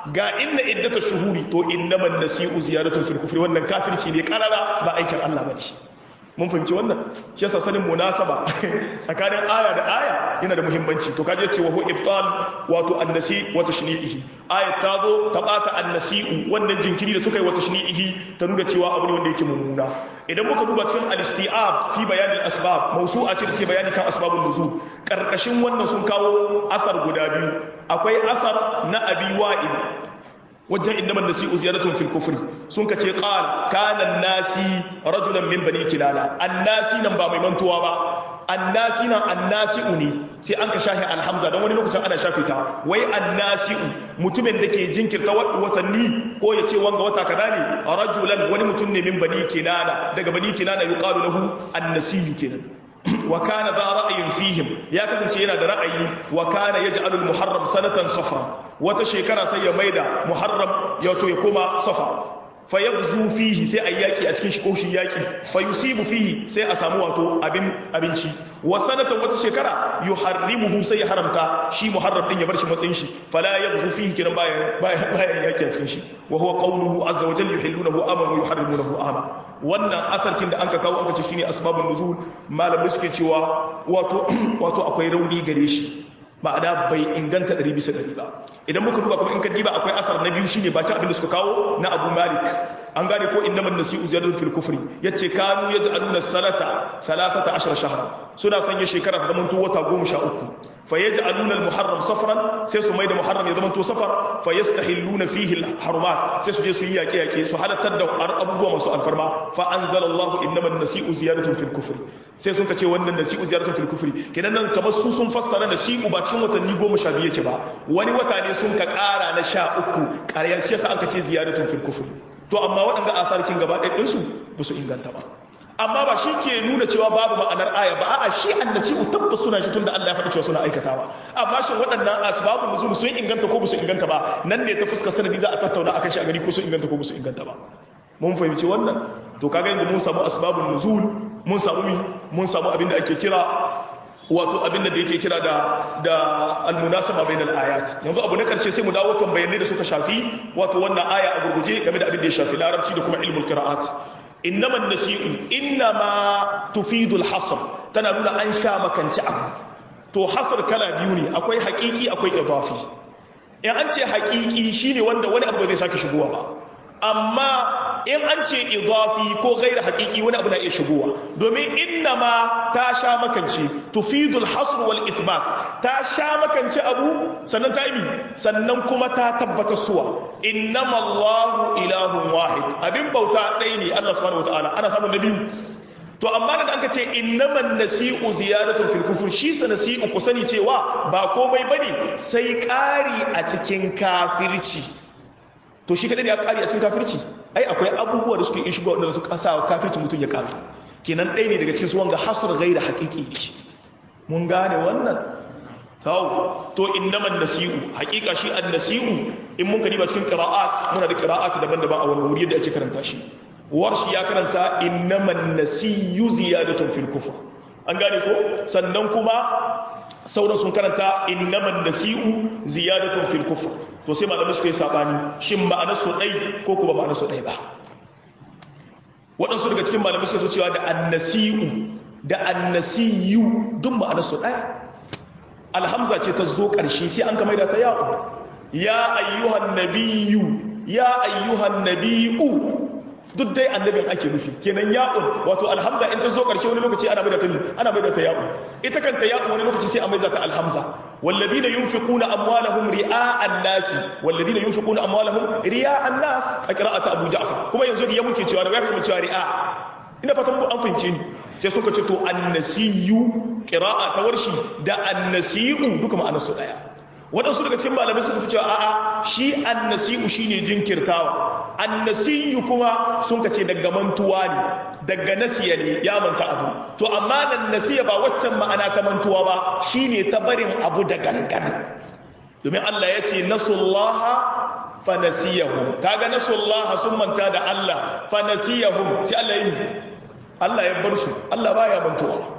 ga inna iddata shuhuri to innaman nasi'u ziyaratun fil kufri wannan kafirci ne karara ba aikin Allah bane shi mun fahimci wannan shi yasa sanin munasaba tsakanin aya da aya yana da muhimmanci to kaje cewa hu ibtal wato annasi wa tashni'ihi aya ta zo ta bata annasi'u wannan jinkiri da suka yi wa tashni'ihi ta nuna cewa abu ne wanda yake mummuna idan muka duba cikin al-isti'ab fi bayan al-asbab mawsu'a ce take bayani kan asbabun nuzul karkashin wannan sun kawo asar guda biyu akwai asar na abi wa'il wajen inda man nasi'u ziyaratun fil kufri sun kace qal kana nasi rajulan min bani kinana annasi nan ba mai mantuwa ba annasi nan annasi'u ne sai an ka shahi alhamza don wani lokacin ana shafe ta wai annasi'u mutumin da ke jinkirta watanni ko ya ce wanga wata kaza ne rajulan wani mutum ne min bani kinana daga bani kinana yuqalu lahu annasiyu kenan wa kana za ra'ayin fihim ya kasance yana da ra'ayi wa kana yaj'alu al-muharram sanatan safra wata shekara sai ya maida muharram ya to ya koma safa fa yabzu fihi sai ayi yaki a cikin shi ko shi yaki fa yusibu fihi sai a samu wato abin abinci wa sanatan wata shekara yuharrimuhu sai ya haramta shi muharram din ya bar shi matsayin shi fala yabzu fihi kiran bayan bayan yaki a cikin shi wa huwa qawluhu azza wa jalla yuhillunahu aman wa yuharrimunahu ama wannan asarkin da anka kawo aka ce shine asbabun nuzul malamai suke cewa wato wato akwai rauni gare shi ma'ana bai inganta ɗari bisa ɗari ba idan muka duba kuma in ka diba akwai asar na biyu shine bakin abin da suka kawo na abu malik an gane ko inna man nasi'u ziyaratun fil kufri yace kanu yaj'aluna salata 13 shahra suna sanya shekara ta zamanto wata 13 fa yaj'aluna al muharram safran sai su mai da muharram ya zamanto safar fa yastahilluna fihi al harumat sai su je su yi yaƙe yaƙe su halattar da abubuwa masu alfarma fa anzalallahu inna man nasi'u ziyaratun fil kufri sai sun ce wannan nasi'u ziyaratun fil kufri kenan nan kamar su sun fassara nasi'u ba cikin watanni 12 yake ba wani wata ne sun ka ƙara na 13 ƙaryar shi yasa aka ce ziyaratun fil kufri to amma waɗanda asarkin gaba ɗinsu ba su inganta ba amma ba shi ke nuna cewa babu ma'anar aya ba a'a shi annasi'u tabbas suna shi tunda Allah ya faɗi cewa suna aikatawa amma shin waɗannan asbabun nuzul sun inganta ko ba su inganta ba nan ne ta fuskar sanadi za a tattauna akan shi a gani ko sun inganta ko ba su inganta ba mun fahimci wannan to kaga yanzu mun samu asbabun nuzul mun samu mi mun samu abin da ake kira wato abin da yake kira da da almunasaba bainal ayat yanzu abu na karshe sai mu dawo kan bayanai da suka shafi wato wannan aya a gurguje game da abin da ya shafi larabci da kuma ilmul qira'at innama nasi'u innama tufidu al-hasr tana nuna an sha makanci abu to hasr kala biyu ne akwai haqiqi akwai idafi in an ce haqiqi shine wanda wani abu zai sake shigowa ba amma in an ce idafi ko gaira haƙiƙi wani abu na iya shigowa domin inna ma ta sha makance tufidul hasr wal isbat ta sha makance abu sannan ta yi sannan kuma ta tabbatar suwa innama allahu ilahun wahid abin bauta ɗaya ne allah subhanahu wataala ana samun na biyu to amma da aka ce innaman nasi'u ziyaratun fil kufur shi sa nasi'u ku sani cewa ba komai bane sai ƙari a cikin kafirci to shi kadai ne ya ƙari a cikin kafirci ai akwai abubuwa da suke iya shigo wanda su kasa kafirci mutum ya ƙari kenan ɗaya ne daga cikin su wanga hasr gaira haƙiƙi ne mun gane wannan tawo to innaman nasi'u haƙiƙa shi an nasi'u in mun kadiba cikin qira'at muna da qira'at daban-daban a wannan wuri yadda ake karanta shi warshi ya karanta innaman nasiyu ziyadatun fil kufr an gane ko sannan kuma sauran sun karanta innaman nasi'u ziyadatun fil kufr to sai malamai suka yi sabani shin ma'anar su dai ko kuma ma'anar su dai ba waɗansu daga cikin malamai suka cewa da annasi'u da annasiyu duk ma'anar su ɗaya alhamza ce ta zo ƙarshe sai an kamar da ta yaƙo ya ayyuhan nabiyu ya ayyuhan nabiyu duk dai annabin ake nufi kenan ya'un wato alhamza in ta zo karshe wani lokaci ana maida ta ni ana maida ta ya'un ita kanta ya'un wani lokaci sai a maida ta alhamza walladina yunfiquna amwalahum ri'a'an nas walladina yunfiquna amwalahum ri'a'an nas a qira'atu abu ja'far kuma yanzu da ya muke cewa da ya kuma cewa ri'a ina fatan ku an fahimce ni sai suka ce to annasiyu qira'a ta warshi da annasiyu duka ma'anar su daya waɗansu daga cikin malamai suka fi cewa a'a shi annasi'u shine jinkirtawa annasiyu kuma sun kace daga mantuwa ne daga nasiya ne ya manta abu to amma nan nasiya ba waccan ma'ana ta mantuwa ba shine ta barin abu da gangan domin Allah ya ce nasullaha fa nasiyahum kaga nasullaha sun manta da Allah fa nasiyahum sai Allah yi Allah ya bar su Allah baya mantuwa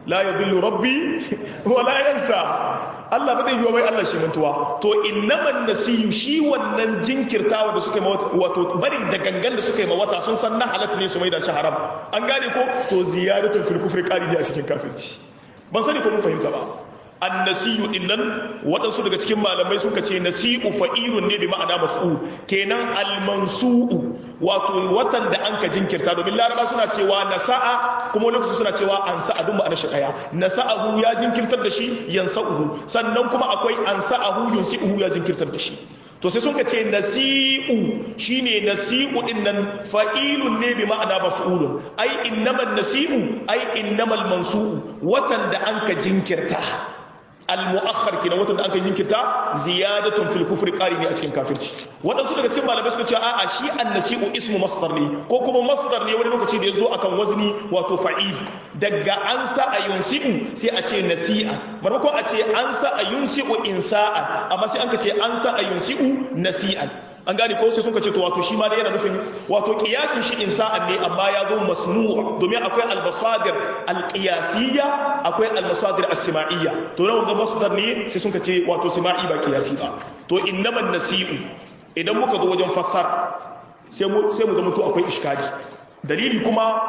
la yadhillu rabbi wa la yansa Allah ba zai yi wai Allah shi mantuwa to innaman nasiyu shi wannan jinkirtawa da suka yi wato bari da gangan da suka yi mawata sun san na halatta ne su mai da shi haram an gane ko to ziyaratun fil kufri qali ne a cikin kafirci ban sani ko mun fahimta ba annasiyu dinnan waɗansu daga cikin malamai suka ce nasi'u fa'ilun ne bi ma'ana maf'ul kenan almansu'u wato watan da an ka jinkirta domin laraba suna cewa nasa'a kuma lokaci suna cewa an sa'a duk ma'ana shi daya nasa'ahu ya jinkirtar da shi yansa'uhu sannan kuma akwai an sa'ahu yunsi'uhu ya jinkirtar da shi to sai sun ka ce nasi'u shine nasi'u din nan fa'ilun ne bi ma'ana maf'ulun ai innamal nasi'u ai innamal mansu'u watan da an ka jinkirta al-mu'akhkhar kenan watan da aka jinkirta ziyadatun fil kufri qari ne a cikin kafirci wadansu daga cikin malamai suka ce a'a shi an-nasi'u ismu masdar ne ko kuma masdar ne wani lokaci da yazo akan wazni wato fa'il daga an sa ayunsi'u sai a ce nasi'a maimakon a ce an sa ayunsi'u insa'an amma sai an ka ce an sa ayunsi'u nasi'an an gane ko sai sun ka ce to wato shi ma da yana nufin wato kiyasin shi insa'an ne amma ya zo masnu' domin akwai al-basadir al-qiyasiyya akwai al-basadir as-sima'iyya to nan ga masdar ne sai sun ka ce wato sima'i ba qiyasi ba to innaman nasi'u idan muka zo wajen fassara sai mu sai mu zama to akwai iskali dalili kuma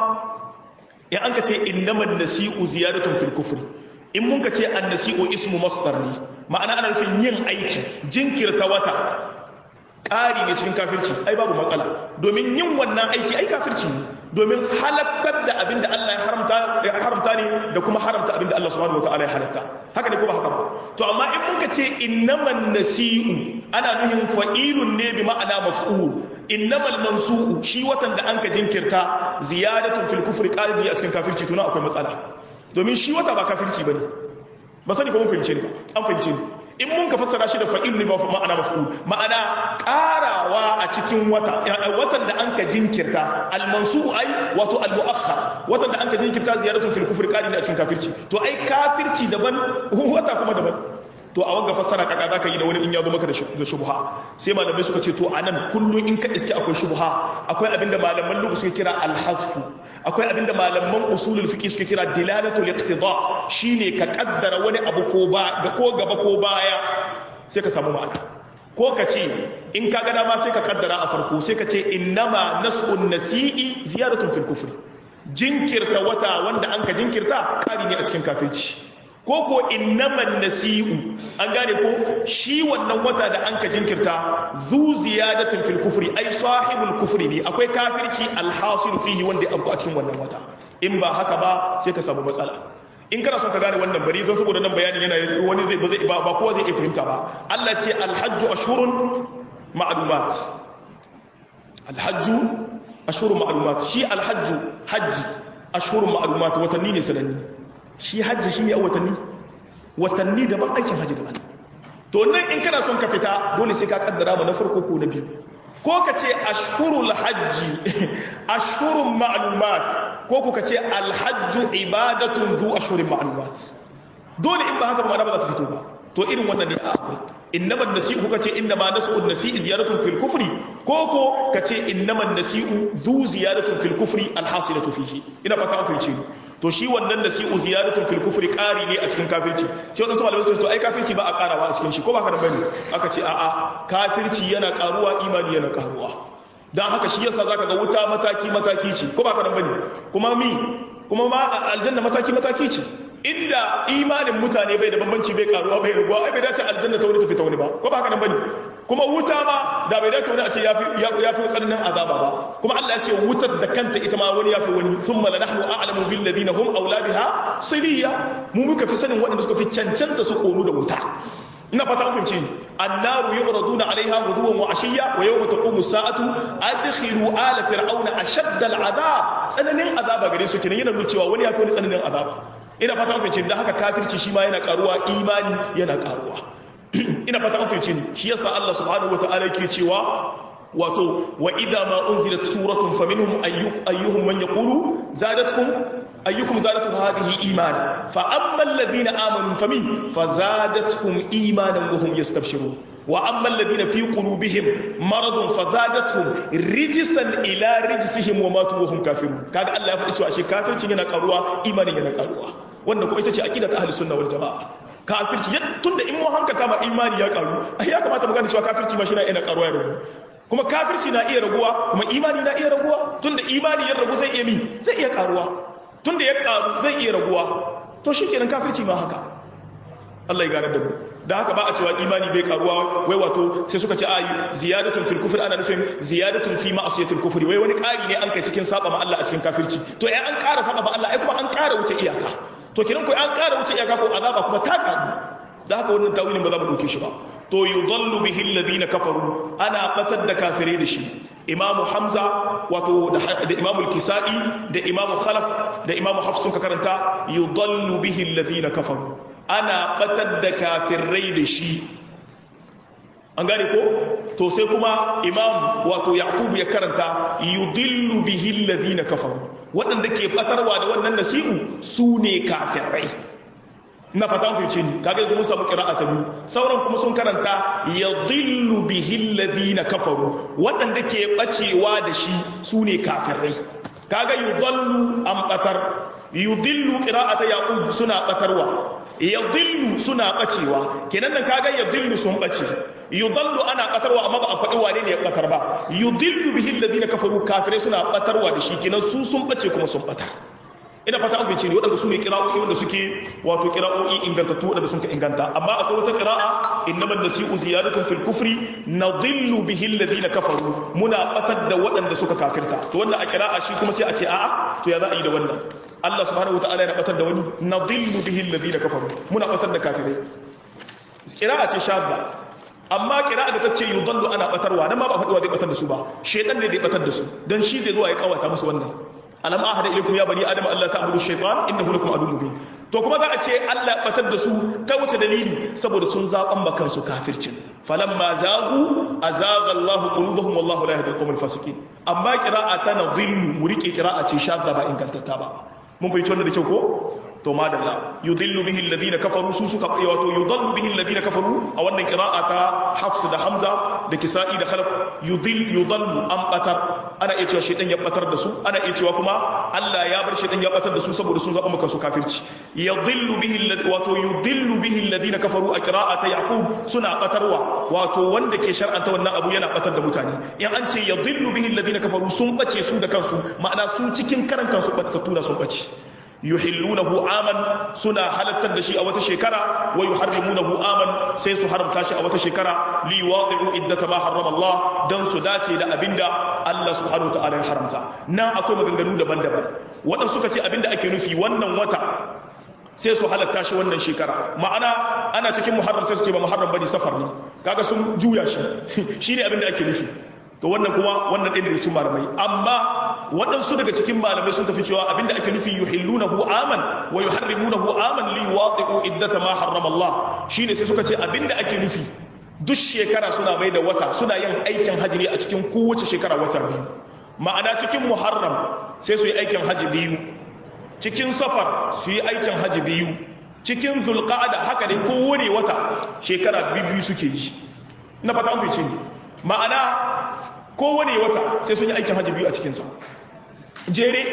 in an ka ce innaman nasi'u ziyadatun fil kufri in mun ka ce an-nasi'u ismu masdar ne ma'ana ana nufin yin aiki jinkirta wata ƙari ne cikin kafirci ai babu matsala domin yin wannan aiki ai kafirci ne domin halattar da abin da Allah ya haramta ne da kuma haramta abin da Allah subhanahu wataala ya halatta haka ne ko ba haka ba to amma in muka ce innaman nasi'u ana nuhin fa'ilun ne bi ma'ana maf'ul innamal mansu'u shi watan da anka jinkirta ziyadatun fil kufri qalibi a cikin kafirci to na akwai matsala domin shi wata ba kafirci bane ba sani ko mun fahimce ne an fahimce ne in mun ka fassara shi da fa'il ne ba ma'ana maf'ul ma'ana karawa a cikin wata watan da anka jinkirta al-mansu ai wato al-mu'akhkhar watan da anka jinkirta ziyaratun fil kufri qali ne a cikin kafirci to ai kafirci daban wata kuma daban to a wanga fassara kaka zaka yi da wani in ya zo maka da shubha sai malamai suka ce to anan kullun in ka iske akwai shubha akwai abinda malaman lugha suke kira al-hazf akwai abinda malaman usulul fiqh suke kira dilalatul iqtida shine ka kaddara wani abu ko ba ga ko gaba ko baya sai ka samu ma'ana ko ka ce in ka ga dama sai ka kaddara a farko sai ka ce innama nas'un nasi'i ziyaratun fil kufri jinkirta wata wanda an ka jinkirta kari ne a cikin kafirci ko ko innaman nasi'u an gane ko shi wannan wata da an ka jinkirta zu ziyadatin fil kufri ai sahibul kufri ne akwai kafirci alhasil fihi wanda ya abu a cikin wannan wata in ba haka ba sai ka samu matsala in kana son ka gane wannan bari don saboda nan bayanin yana wani zai ba zai ba ba kowa zai iya fahimta ba Allah ce alhajju ashurun ma'lumat alhajju ashurun ma'lumat shi alhajju hajji ashurun ma'lumat watanni ne sananni shi hajji shi ne a watanni watanni daban aikin hajji daban to nan in kana son ka fita dole sai ka kaddara ma na farko ko na biyu ko ka ce ashhurul hajji ashhurun ma'lumat ko ku ka ce alhajju ibadatun zu ashhurin ma'lumat dole in ba haka ba ba za ta fito ba to irin wannan ne akwai innaman nasi'u kuka ce innama nasu'un nasi'i ziyaratun fil kufri ko ko ka ce innaman nasi'u zu ziyaratun fil kufri alhasilatu fihi ina fata an fahimce ni to shi wannan nasi'u ziyaratun fil kufri ƙari ne a cikin kafirci sai wannan malamai suka ce to ai kafirci ba a ƙarawa a cikin shi ko ba ka da bane aka ce a'a kafirci yana ƙaruwa imani yana ƙaruwa dan haka shi yasa zaka ga wuta mataki mataki ce ko ba ka da bane kuma mi kuma ma aljanna mataki mataki ce inda imanin mutane bai da bambanci bai karuwa bai raguwa ai bai dace aljanna ta wani ta fita wani ba ko ba haka nan bane kuma wuta ma da bai dace wani a ce ya fi tsananin azaba ba kuma Allah ya ce wutar da kanta ita ma wani ya fi wani thumma la nahnu a'lamu bil ladina hum awla biha siliya mu muka fi sanin waɗanda suka fi cancanta su konu da wuta ina fata an fahimci annaru yu'raduna 'alayha ghuduwan wa 'ashiyya wa yawma taqumu as-sa'atu adkhilu ala fir'auna ashadda al-'adab tsananin azaba gare su kenan yana nuna cewa wani ya fi wani tsananin azaba ina fata an fahimci da haka kafirci shi ma yana karuwa imani yana karuwa ina fata an fahimci ni shi yasa Allah subhanahu wataala yake cewa wato wa idza ma unzilat suratun faminhum ayyuhum man yaqulu zadatkum ayyukum zadatu hadhihi imana fa amma alladhina amanu fami fazadatkum imanan wa hum yastabshirun wa amma alladhina fi qulubihim maradun fazadatuhum rijsan ila rijsihim wa matu wa hum kafirun kaga Allah ya faɗi cewa shi kafircin yana karuwa imanin yana karuwa wannan kuma ita ce aqida ta ahlus sunna wal jamaa kafirci tunda in mu hankata ma imani ya karu ai ya kamata mu gane cewa kafirci ma shi na ina karuwa ya ragu kuma kafirci na iya raguwa kuma imani na iya raguwa tunda imani ya ragu zai iya mi zai iya karuwa tunda ya karu zai iya raguwa to shikenan kafirci ma haka Allah ya gane da mu da haka ba a cewa imani bai karuwa wai wato sai suka ce ayi ziyadatun fil kufri ana nufin ziyadatun fi ma'asiyatil kufri wai wani ƙari ne an kai cikin saba ma Allah a cikin kafirci to ai an ƙara saba ma Allah ai kuma an ƙara wuce iyaka to kiran ko an ƙara wuce iyaka ko azaba kuma ta ƙaru da haka wannan tawilin ba za mu dauke shi ba to yudallu bihi alladhina kafaru ana batar da kafirai da shi imam hamza wato da imam al-kisai da imam khalaf da imam hafs sun ka karanta yudallu bihi alladhina kafaru ana batar da kafirai da shi an gane ko to sai kuma imam wato yaqub ya karanta yudillu bihi alladhina kafaru waɗanda ke batarwa da wannan nasi'u su ne kafirai na fata mun fice ni kaga yanzu mun samu qira'a ta biyu sauran kuma sun karanta yadillu bihi alladhina kafaru waɗanda ke bacewa da shi su ne kafirai kaga yudallu an batar yudillu qira'ata yaqub suna batarwa yadillu suna bacewa kenan nan kaga yadillu sun bace yudallu ana batarwa amma ba a faɗi wane ne ya batar ba yudillu bihi alladhina kafaru kafirai suna batarwa da shi kenan su sun bace kuma sun batar ina fata an fice ne waɗanda su ne kira'o'i wanda suke wato kira'o'i ingantattu waɗanda sun ka inganta amma akwai wata kira'a innamal nasi'u ziyadatun fil kufri nadhillu bihi alladhina kafaru muna batar da waɗanda suka kafirta to wannan a kira'a shi kuma sai a ce a'a to ya za a yi da wannan Allah subhanahu wataala yana batar da wani nadhillu bihi alladhina kafaru muna batar da kafirai kira'a ce shadda amma kira'a da ta ce yudallu ana batarwa nan ma ba faɗuwa zai batar da su ba shedan ne zai batar da su dan shi zai zuwa ya kawata musu wannan alam ahada ilaykum ya bani adam Allah ta'budu shaytan innahu lakum aduwwun mubin to kuma za a ce Allah batar da su kai wace dalili saboda sun zaban bakan su kafircin falamma zagu azaga Allah qulubuhum wallahu la yahdi al-qawmal fasiqin amma qira'a ta nadhillu mu rike qira'a ce shadda ba ingantatta ba mun fahimci wannan da kyau ko to madalla yudillu bihi alladhina kafaru su suka wato yudallu bihi alladhina kafaru a wannan qira'a ta Hafs da Hamza da Kisa'i da Khalaf yudil yudallu an batar ana iya cewa shedan ya batar da su ana iya cewa kuma Allah ya bar shedan ya batar da su saboda sun zaba maka su kafirci yudillu bihi alladhi wato yudillu bihi alladhina kafaru a qira'ata Yaqub suna batarwa wato wanda ke shar'anta wannan abu yana batar da mutane in an ce yudillu bihi alladhina kafaru sun bace su da kansu ma'ana su cikin karan kansu batattu da sun bace yuhillunahu aman suna halattar da shi a wata shekara wa yuharrimunahu aman sai su haramta shi a wata shekara li waqi'u iddata ma harrama Allah dan su dace da abinda Allah subhanahu wa ta'ala ya haramta nan akwai maganganu daban-daban wadan suka ce abinda ake nufi wannan wata sai su halatta shi wannan shekara ma'ana ana cikin muharram sai su ce ba muharram bane safar ne kaga sun juya shi shine abinda ake nufi to wannan kuma wannan ɗin daga cikin malamai amma waɗansu daga cikin malamai sun tafi cewa abinda ake nufi yuhillunahu aman wa yuharrimunahu aman li waqi'u iddata ma harrama Allah shine sai suka ce abinda ake nufi duk shekara suna mai da wata suna yin aikin haji ne a cikin kowace shekara wata biyu ma'ana cikin muharram sai su yi aikin haji biyu cikin safar su yi aikin haji biyu cikin zulqa'ada haka ne kowane wata shekara biyu suke yi na fata an fice ni ma'ana kowane wata sai sun yi aikin hajji biyu a cikinsa jere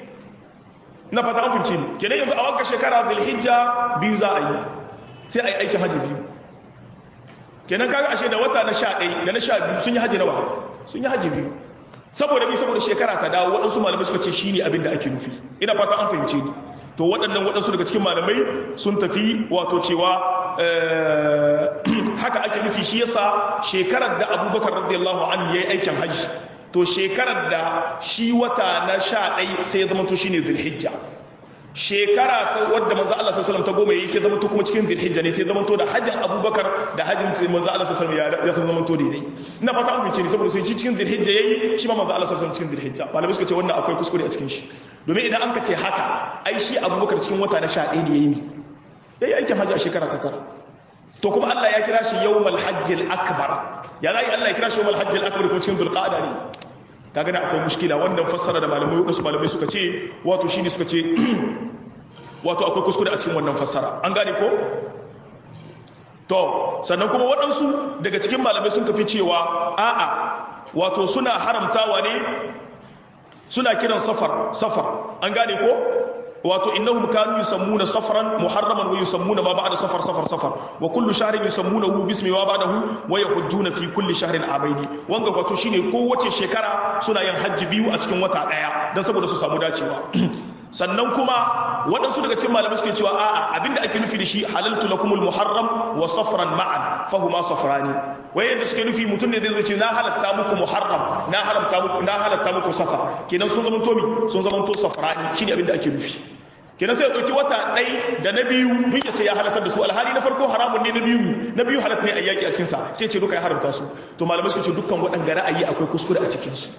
na fata an fince ne kenan yanzu a wanka shekara zulhijja biyu za a yi sai a yi aikin hajji biyu kenan kaga ashe da wata na sha ɗai da na sha biyu sun yi hajji nawa sun yi hajji biyu saboda bi saboda shekara ta dawo waɗansu malamai suka ce shi ne abin da ake nufi ina fata an fahimce ni to waɗannan waɗansu daga cikin malamai sun tafi wato cewa haka ake nufi shi yasa shekarar da abubakar radiyallahu an ya yi aikin hajji to shekarar da shi wata na sha ɗai sai ya zama to shi ne zulhijja shekara ta wadda manzo Allah sallallahu ta goma yayi sai zama to kuma cikin zulhijja ne sai zama to da hajjin abubakar da hajjin sai manzo Allah sallallahu ya ya zama to daidai ina fata an fice ni saboda sai cikin zulhijja yayi shi ma manzo Allah sallallahu cikin zulhijja malamai suka ce wannan akwai kuskure a cikin shi domin idan an ka ce haka ai shi abubakar cikin wata na sha ɗaya ne yayi yayi aikin hajji a shekara ta tara to kuma Allah ya kira shi yawmal hajjil akbar ya zai Allah ya kira shi yawmal hajjil akbar ko cikin dulqa'ada ne kaga da akwai mushkila wannan fassara da malamai wasu malamai suka ce wato shine suka ce wato akwai kuskure a cikin wannan fassara an gane ko to sannan kuma waɗansu daga cikin malamai sun tafi cewa a'a wato suna haramtawa ne suna kiran safar safar an gane ko wato innahum kanu yusammuna safran muharraman wa yusammuna ma ba'da safar safar safar wa kullu shahrin yusammunahu bismi ma ba'dahu wa yahujjuna fi kulli shahrin amaini wanga wato shine kowace shekara suna yin hajji biyu a cikin wata daya dan saboda su samu dacewa sannan kuma waɗansu daga cikin malamai suke cewa a'a abinda ake nufi da shi halaltu lakumul muharram wa safran ma'an fahuma safrani wai yadda suke nufi mutum ne zai ce na halatta muku muharram na haramta muku na halatta muku safar kenan sun zama tomi sun zama to safrani shine abinda ake nufi kenan sai ya ɗauki wata ɗai da na biyu duk ya ce ya halatar da su alhali na farko haramun ne na biyu ne na biyu halatta ne a yaƙi a cikinsa sai ce duka ya haramta su to malamai suka ce dukkan waɗanda ra'ayi akwai kuskure a cikinsu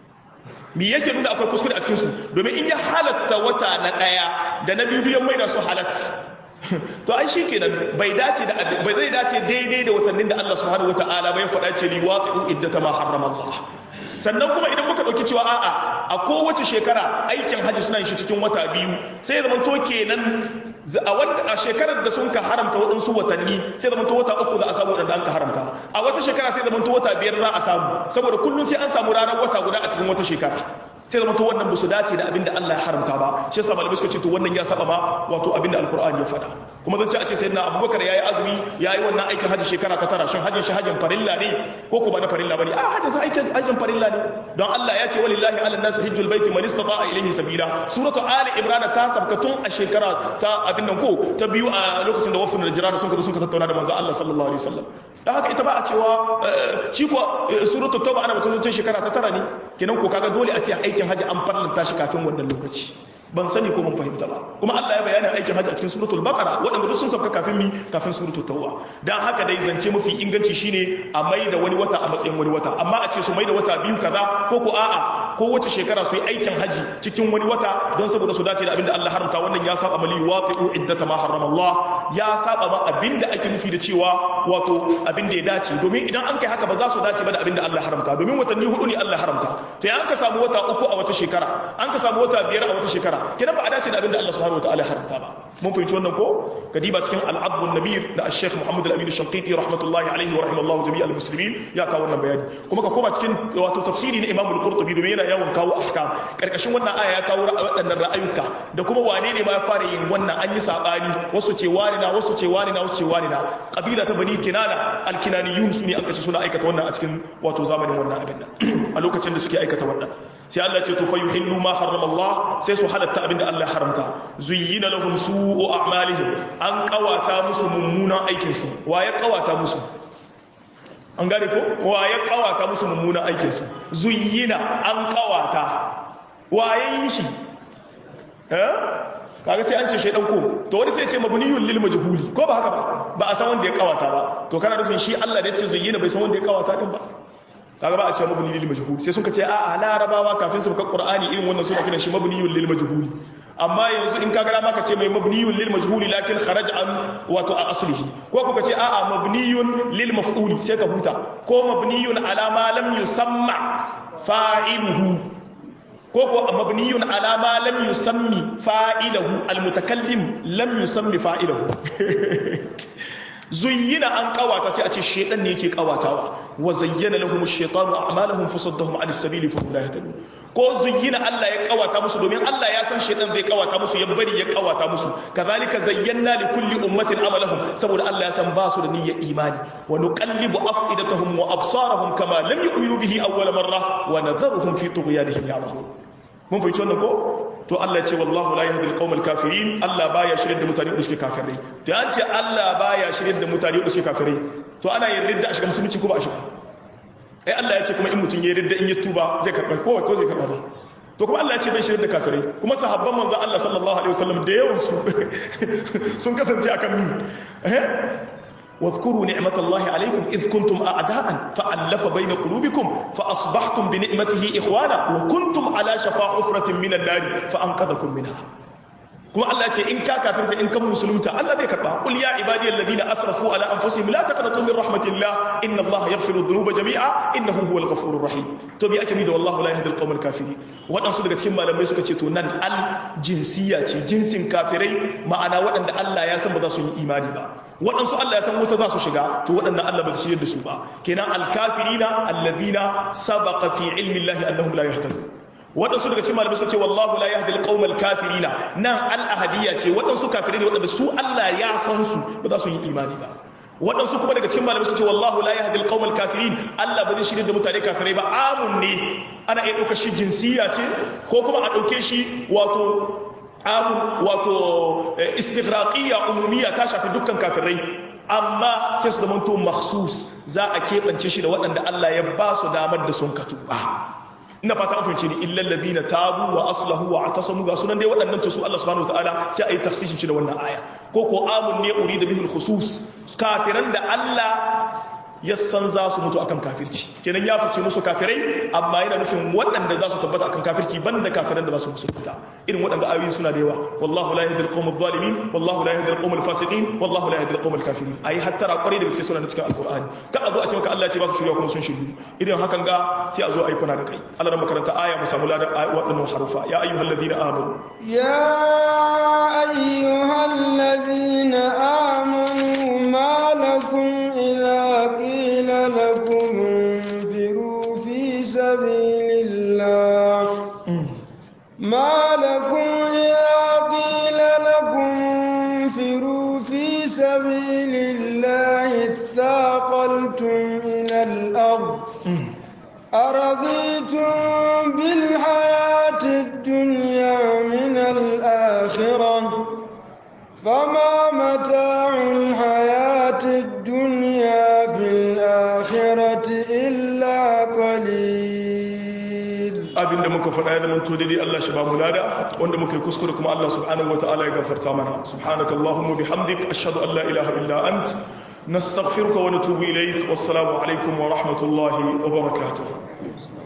me yake nuna akwai kuskure a cikinsu domin in ya halatta wata na ɗaya da na biyu ya maida su halat to ai shi kenan bai dace da bai zai dace daidai da watannin da Allah subhanahu wataala bai faɗa ce li waqi'u iddata ma harrama Allah sannan kuma idan muka ɗauki cewa a'a a kowace shekara aikin hajji suna yin shi cikin wata biyu sai zama to kenan a wanda a shekarar da sun ka haramta waɗansu watanni sai zama to wata uku za a samu waɗanda an ka haramta a wata shekara sai zama to wata biyar za a samu saboda kullum sai an samu ranar wata guda a cikin wata shekara sai zama to wannan ba su dace da abin da Allah ya haramta ba shi yasa malamai suka ce to wannan ya saba ma wato abin da alqur'ani ya faɗa kuma zan ce a ce sayyidina abubakar yayi azumi yayi wannan aikin haji shekara ta tara shin hajjin shi hajjin farilla ne ko ko ba na farilla bane a hajjin sa aikin hajjin farilla ne don Allah ya ce walillahi ala nasi hajjul baiti man istata'a ilayhi sabila suratu ali imran ta sabka tun a shekara ta abin nan ko ta biyu a lokacin da wafin da jirana sun ka sun ka tattauna da manzo Allah sallallahu alaihi wasallam dan haka ita ba a cewa shi ko suratu tauba ana batun ce shekara ta tara ne kenan ko kaga dole a ce aikin haji an farlanta shi kafin wannan lokaci ban sani ko mun fahimta ba kuma Allah ya bayyana aikin haji a cikin suratul baqara waɗanda duk sun sauka kafin mi kafin suratul tauba dan haka dai zance mafi inganci shine a mai da wani wata a matsayin wani wata amma a ce su mai da wata biyu kaza ko ko a'a ko wace shekara su yi aikin haji cikin wani wata don saboda su dace da abinda Allah haramta wannan ya saba mali waqi'u iddata ma harrama Allah ya saba ma abinda ake nufi da cewa wato abinda ya dace domin idan an kai haka ba za su dace ba da abinda Allah haramta domin watanni hudu ne Allah haramta to ya an ka samu wata uku a wata shekara an ka samu wata biyar a wata shekara kenan ba a dace da abinda Allah subhanahu wataala ya haramta ba mun fahimci wannan ko kadiba cikin al-abd an-namir da al-sheikh Muhammad al-Amin al-Shanqiti rahmatullahi alaihi wa rahimallahu jami'al muslimin ya kawo wannan bayani kuma ka koma cikin wato tafsiri na Imam al-Qurtubi domin yana yawan kawo ahkam karkashin wannan aya ya kawo waɗannan ra'ayuka da kuma wane ne ma ya fara yin wannan an yi sabani wasu ce wani na wasu ce wani na wasu ce wani na kabila ta bani kinana al-kinaniyun su ne aka ce suna aikata wannan a cikin wato zamanin wannan abin nan a lokacin da suke aikata wannan sai Allah ce to fa yuhillu ma harrama Allah sai su halatta abinda Allah haramta zuyyina lahum su'u a'malihim an kawata musu mummunan aikin su wa ya kawata musu an gane ko wa ya kawata musu mummunan aikin su zuyyina an kawata wa ya yi shi eh kaga sai an ce shaidan ko to wani sai ya ce mabniyun lil majhuli ko ba haka ba ba a san wanda ya kawata ba to kana nufin shi Allah da ya ce zuyyina bai san wanda ya kawata din ba kaga ba a ce mabni lil majhul sai suka ce a a larabawa kafin su ka qur'ani irin wannan suna kiran shi mabniyun lil majhul amma yanzu in kaga ma ka ce mai mabniyun lil majhul lakin kharaja an wato a aslihi ko kuka ce a a mabniyun lil maf'uli sai ka huta ko mabniyun ala ma lam yusamma fa'iluhu ko ko mabniyun ala ma lam yusammi fa'iluhu al mutakallim lam yusammi fa'iluhu zuyyina an kawata sai a ce shedan ne yake kawatawa wa zayyana lahum ash-shaytanu a'malahum fasaddahum 'an as-sabili fa hum la yahtadun ko zuyyina Allah ya kawata musu domin Allah ya san shedan zai kawata musu ya bari ya kawata musu kazalika zayyana li kulli ummatin amalahum saboda Allah ya san ba su da niyyar imani wa nuqallibu afidatahum wa absarahum kama lam yu'minu bihi awwal marra wa nadharuhum fi tughyanihim ya'mahun mun fahimci wannan ko to Allah ce wallahu la yahdi al kafirin Allah baya shirye da mutane da suke kafirai to an ce Allah baya shirye da mutane da suke kafirai to ana yin ridda a shiga musulunci ko ba a shiga ai Allah ya ce kuma in mutun ya ridda in ya tuba zai karba ko ko zai karba ba to kuma Allah ya ce bai shirye da kafirai kuma sahabban manzon Allah sallallahu alaihi wasallam da yawan su sun kasance akan mi eh واذكروا نعمة الله عليكم إذ كنتم أعداء فألف بين قلوبكم فأصبحتم بنعمته إخوانا وكنتم على شفا حفرة من النار فأنقذكم منها kuma Allah ce in ka kafirta in kan musulunta Allah zai karba qul ya ibadiyal ladina asrafu ala anfusihim la taqnatu min rahmatillah inna Allah yaghfiru dhunuba jami'a innahu huwal ghafurur rahim to bi ake da wallahu la yahdi al kafirin wadansu daga cikin malamai suka ce to nan al jinsiya ce jinsin kafirai ma'ana waɗanda Allah ya san ba za su yi imani ba waɗansu Allah ya san wuta za su shiga to waɗannan Allah ba su shirya da su ba kenan al kafirina alladhina sabaqa fi ilmi Allah annahum la yahtadun waɗansu daga cikin malamai suka ce wallahu la yahdi alqawmal kafirina nan al-ahadiyya ce waɗansu kafirai ne waɗanda su Allah ya san su ba za su yi imani ba waɗansu kuma daga cikin malamai suka ce wallahu la yahdi alqawmal kafirin Allah ba zai shirye da mutane kafirai ba amun ne ana iya ɗauka shi jinsiya ce ko kuma a ɗauke shi wato amun wato istighraqiyya umumiyya ta shafi dukkan kafirai amma sai su zamanto makhsus za a keɓance shi da waɗanda Allah ya ba su damar da sun katu ba ina fata an fahimce ni illal ladina tabu wa aslahu wa atasamu ga sunan dai waɗannan to su Allah subhanahu wataala sai ayi tafsirin shi da wannan aya ko ko amun ne urida bihi khusus kafiran da Allah ya san za su mutu akan kafirci kenan ya fice musu kafirai amma yana nufin waɗanda za su tabbata akan kafirci banda kafiran da za su musulunta irin waɗanda ayoyi suna da yawa wallahu la yahdi al-qawm adh-dhalimin wallahu la yahdi al-qawm al-fasiqin wallahu la yahdi al-qawm al-kafirin ayi hattara kwarai da gaske suna da cikin alqur'ani ka a zo a ce maka Allah ya ce ba su shirya kuma sun shiryu irin hakan ga sai a zo ayi kuna da kai Allah ran makaranta aya mu samu ladan waɗannan harufa ya ayyuhalladhina amanu ya ayyuhalladhina amanu ma lakum إذا قيل لكم انفروا في سبيل الله ما لكم إذا قيل لكم انفروا في سبيل الله اثاقلتم إلى الأرض أرضيتم بالحياة الدنيا من الآخرة فما متاع الحياة الدنيا في الآخرة إلا قليل abin da muka faɗa ya zama to daidai Allah shi ba mu lada wanda muka yi kuskure kuma Allah subhanahu wa ta'ala ya gafarta mana subhanaka allahumma bihamdik ashhadu an la ilaha illa ant nastaghfiruka wa natubu ilayk wassalamu alaikum wa rahmatullahi wa barakatuh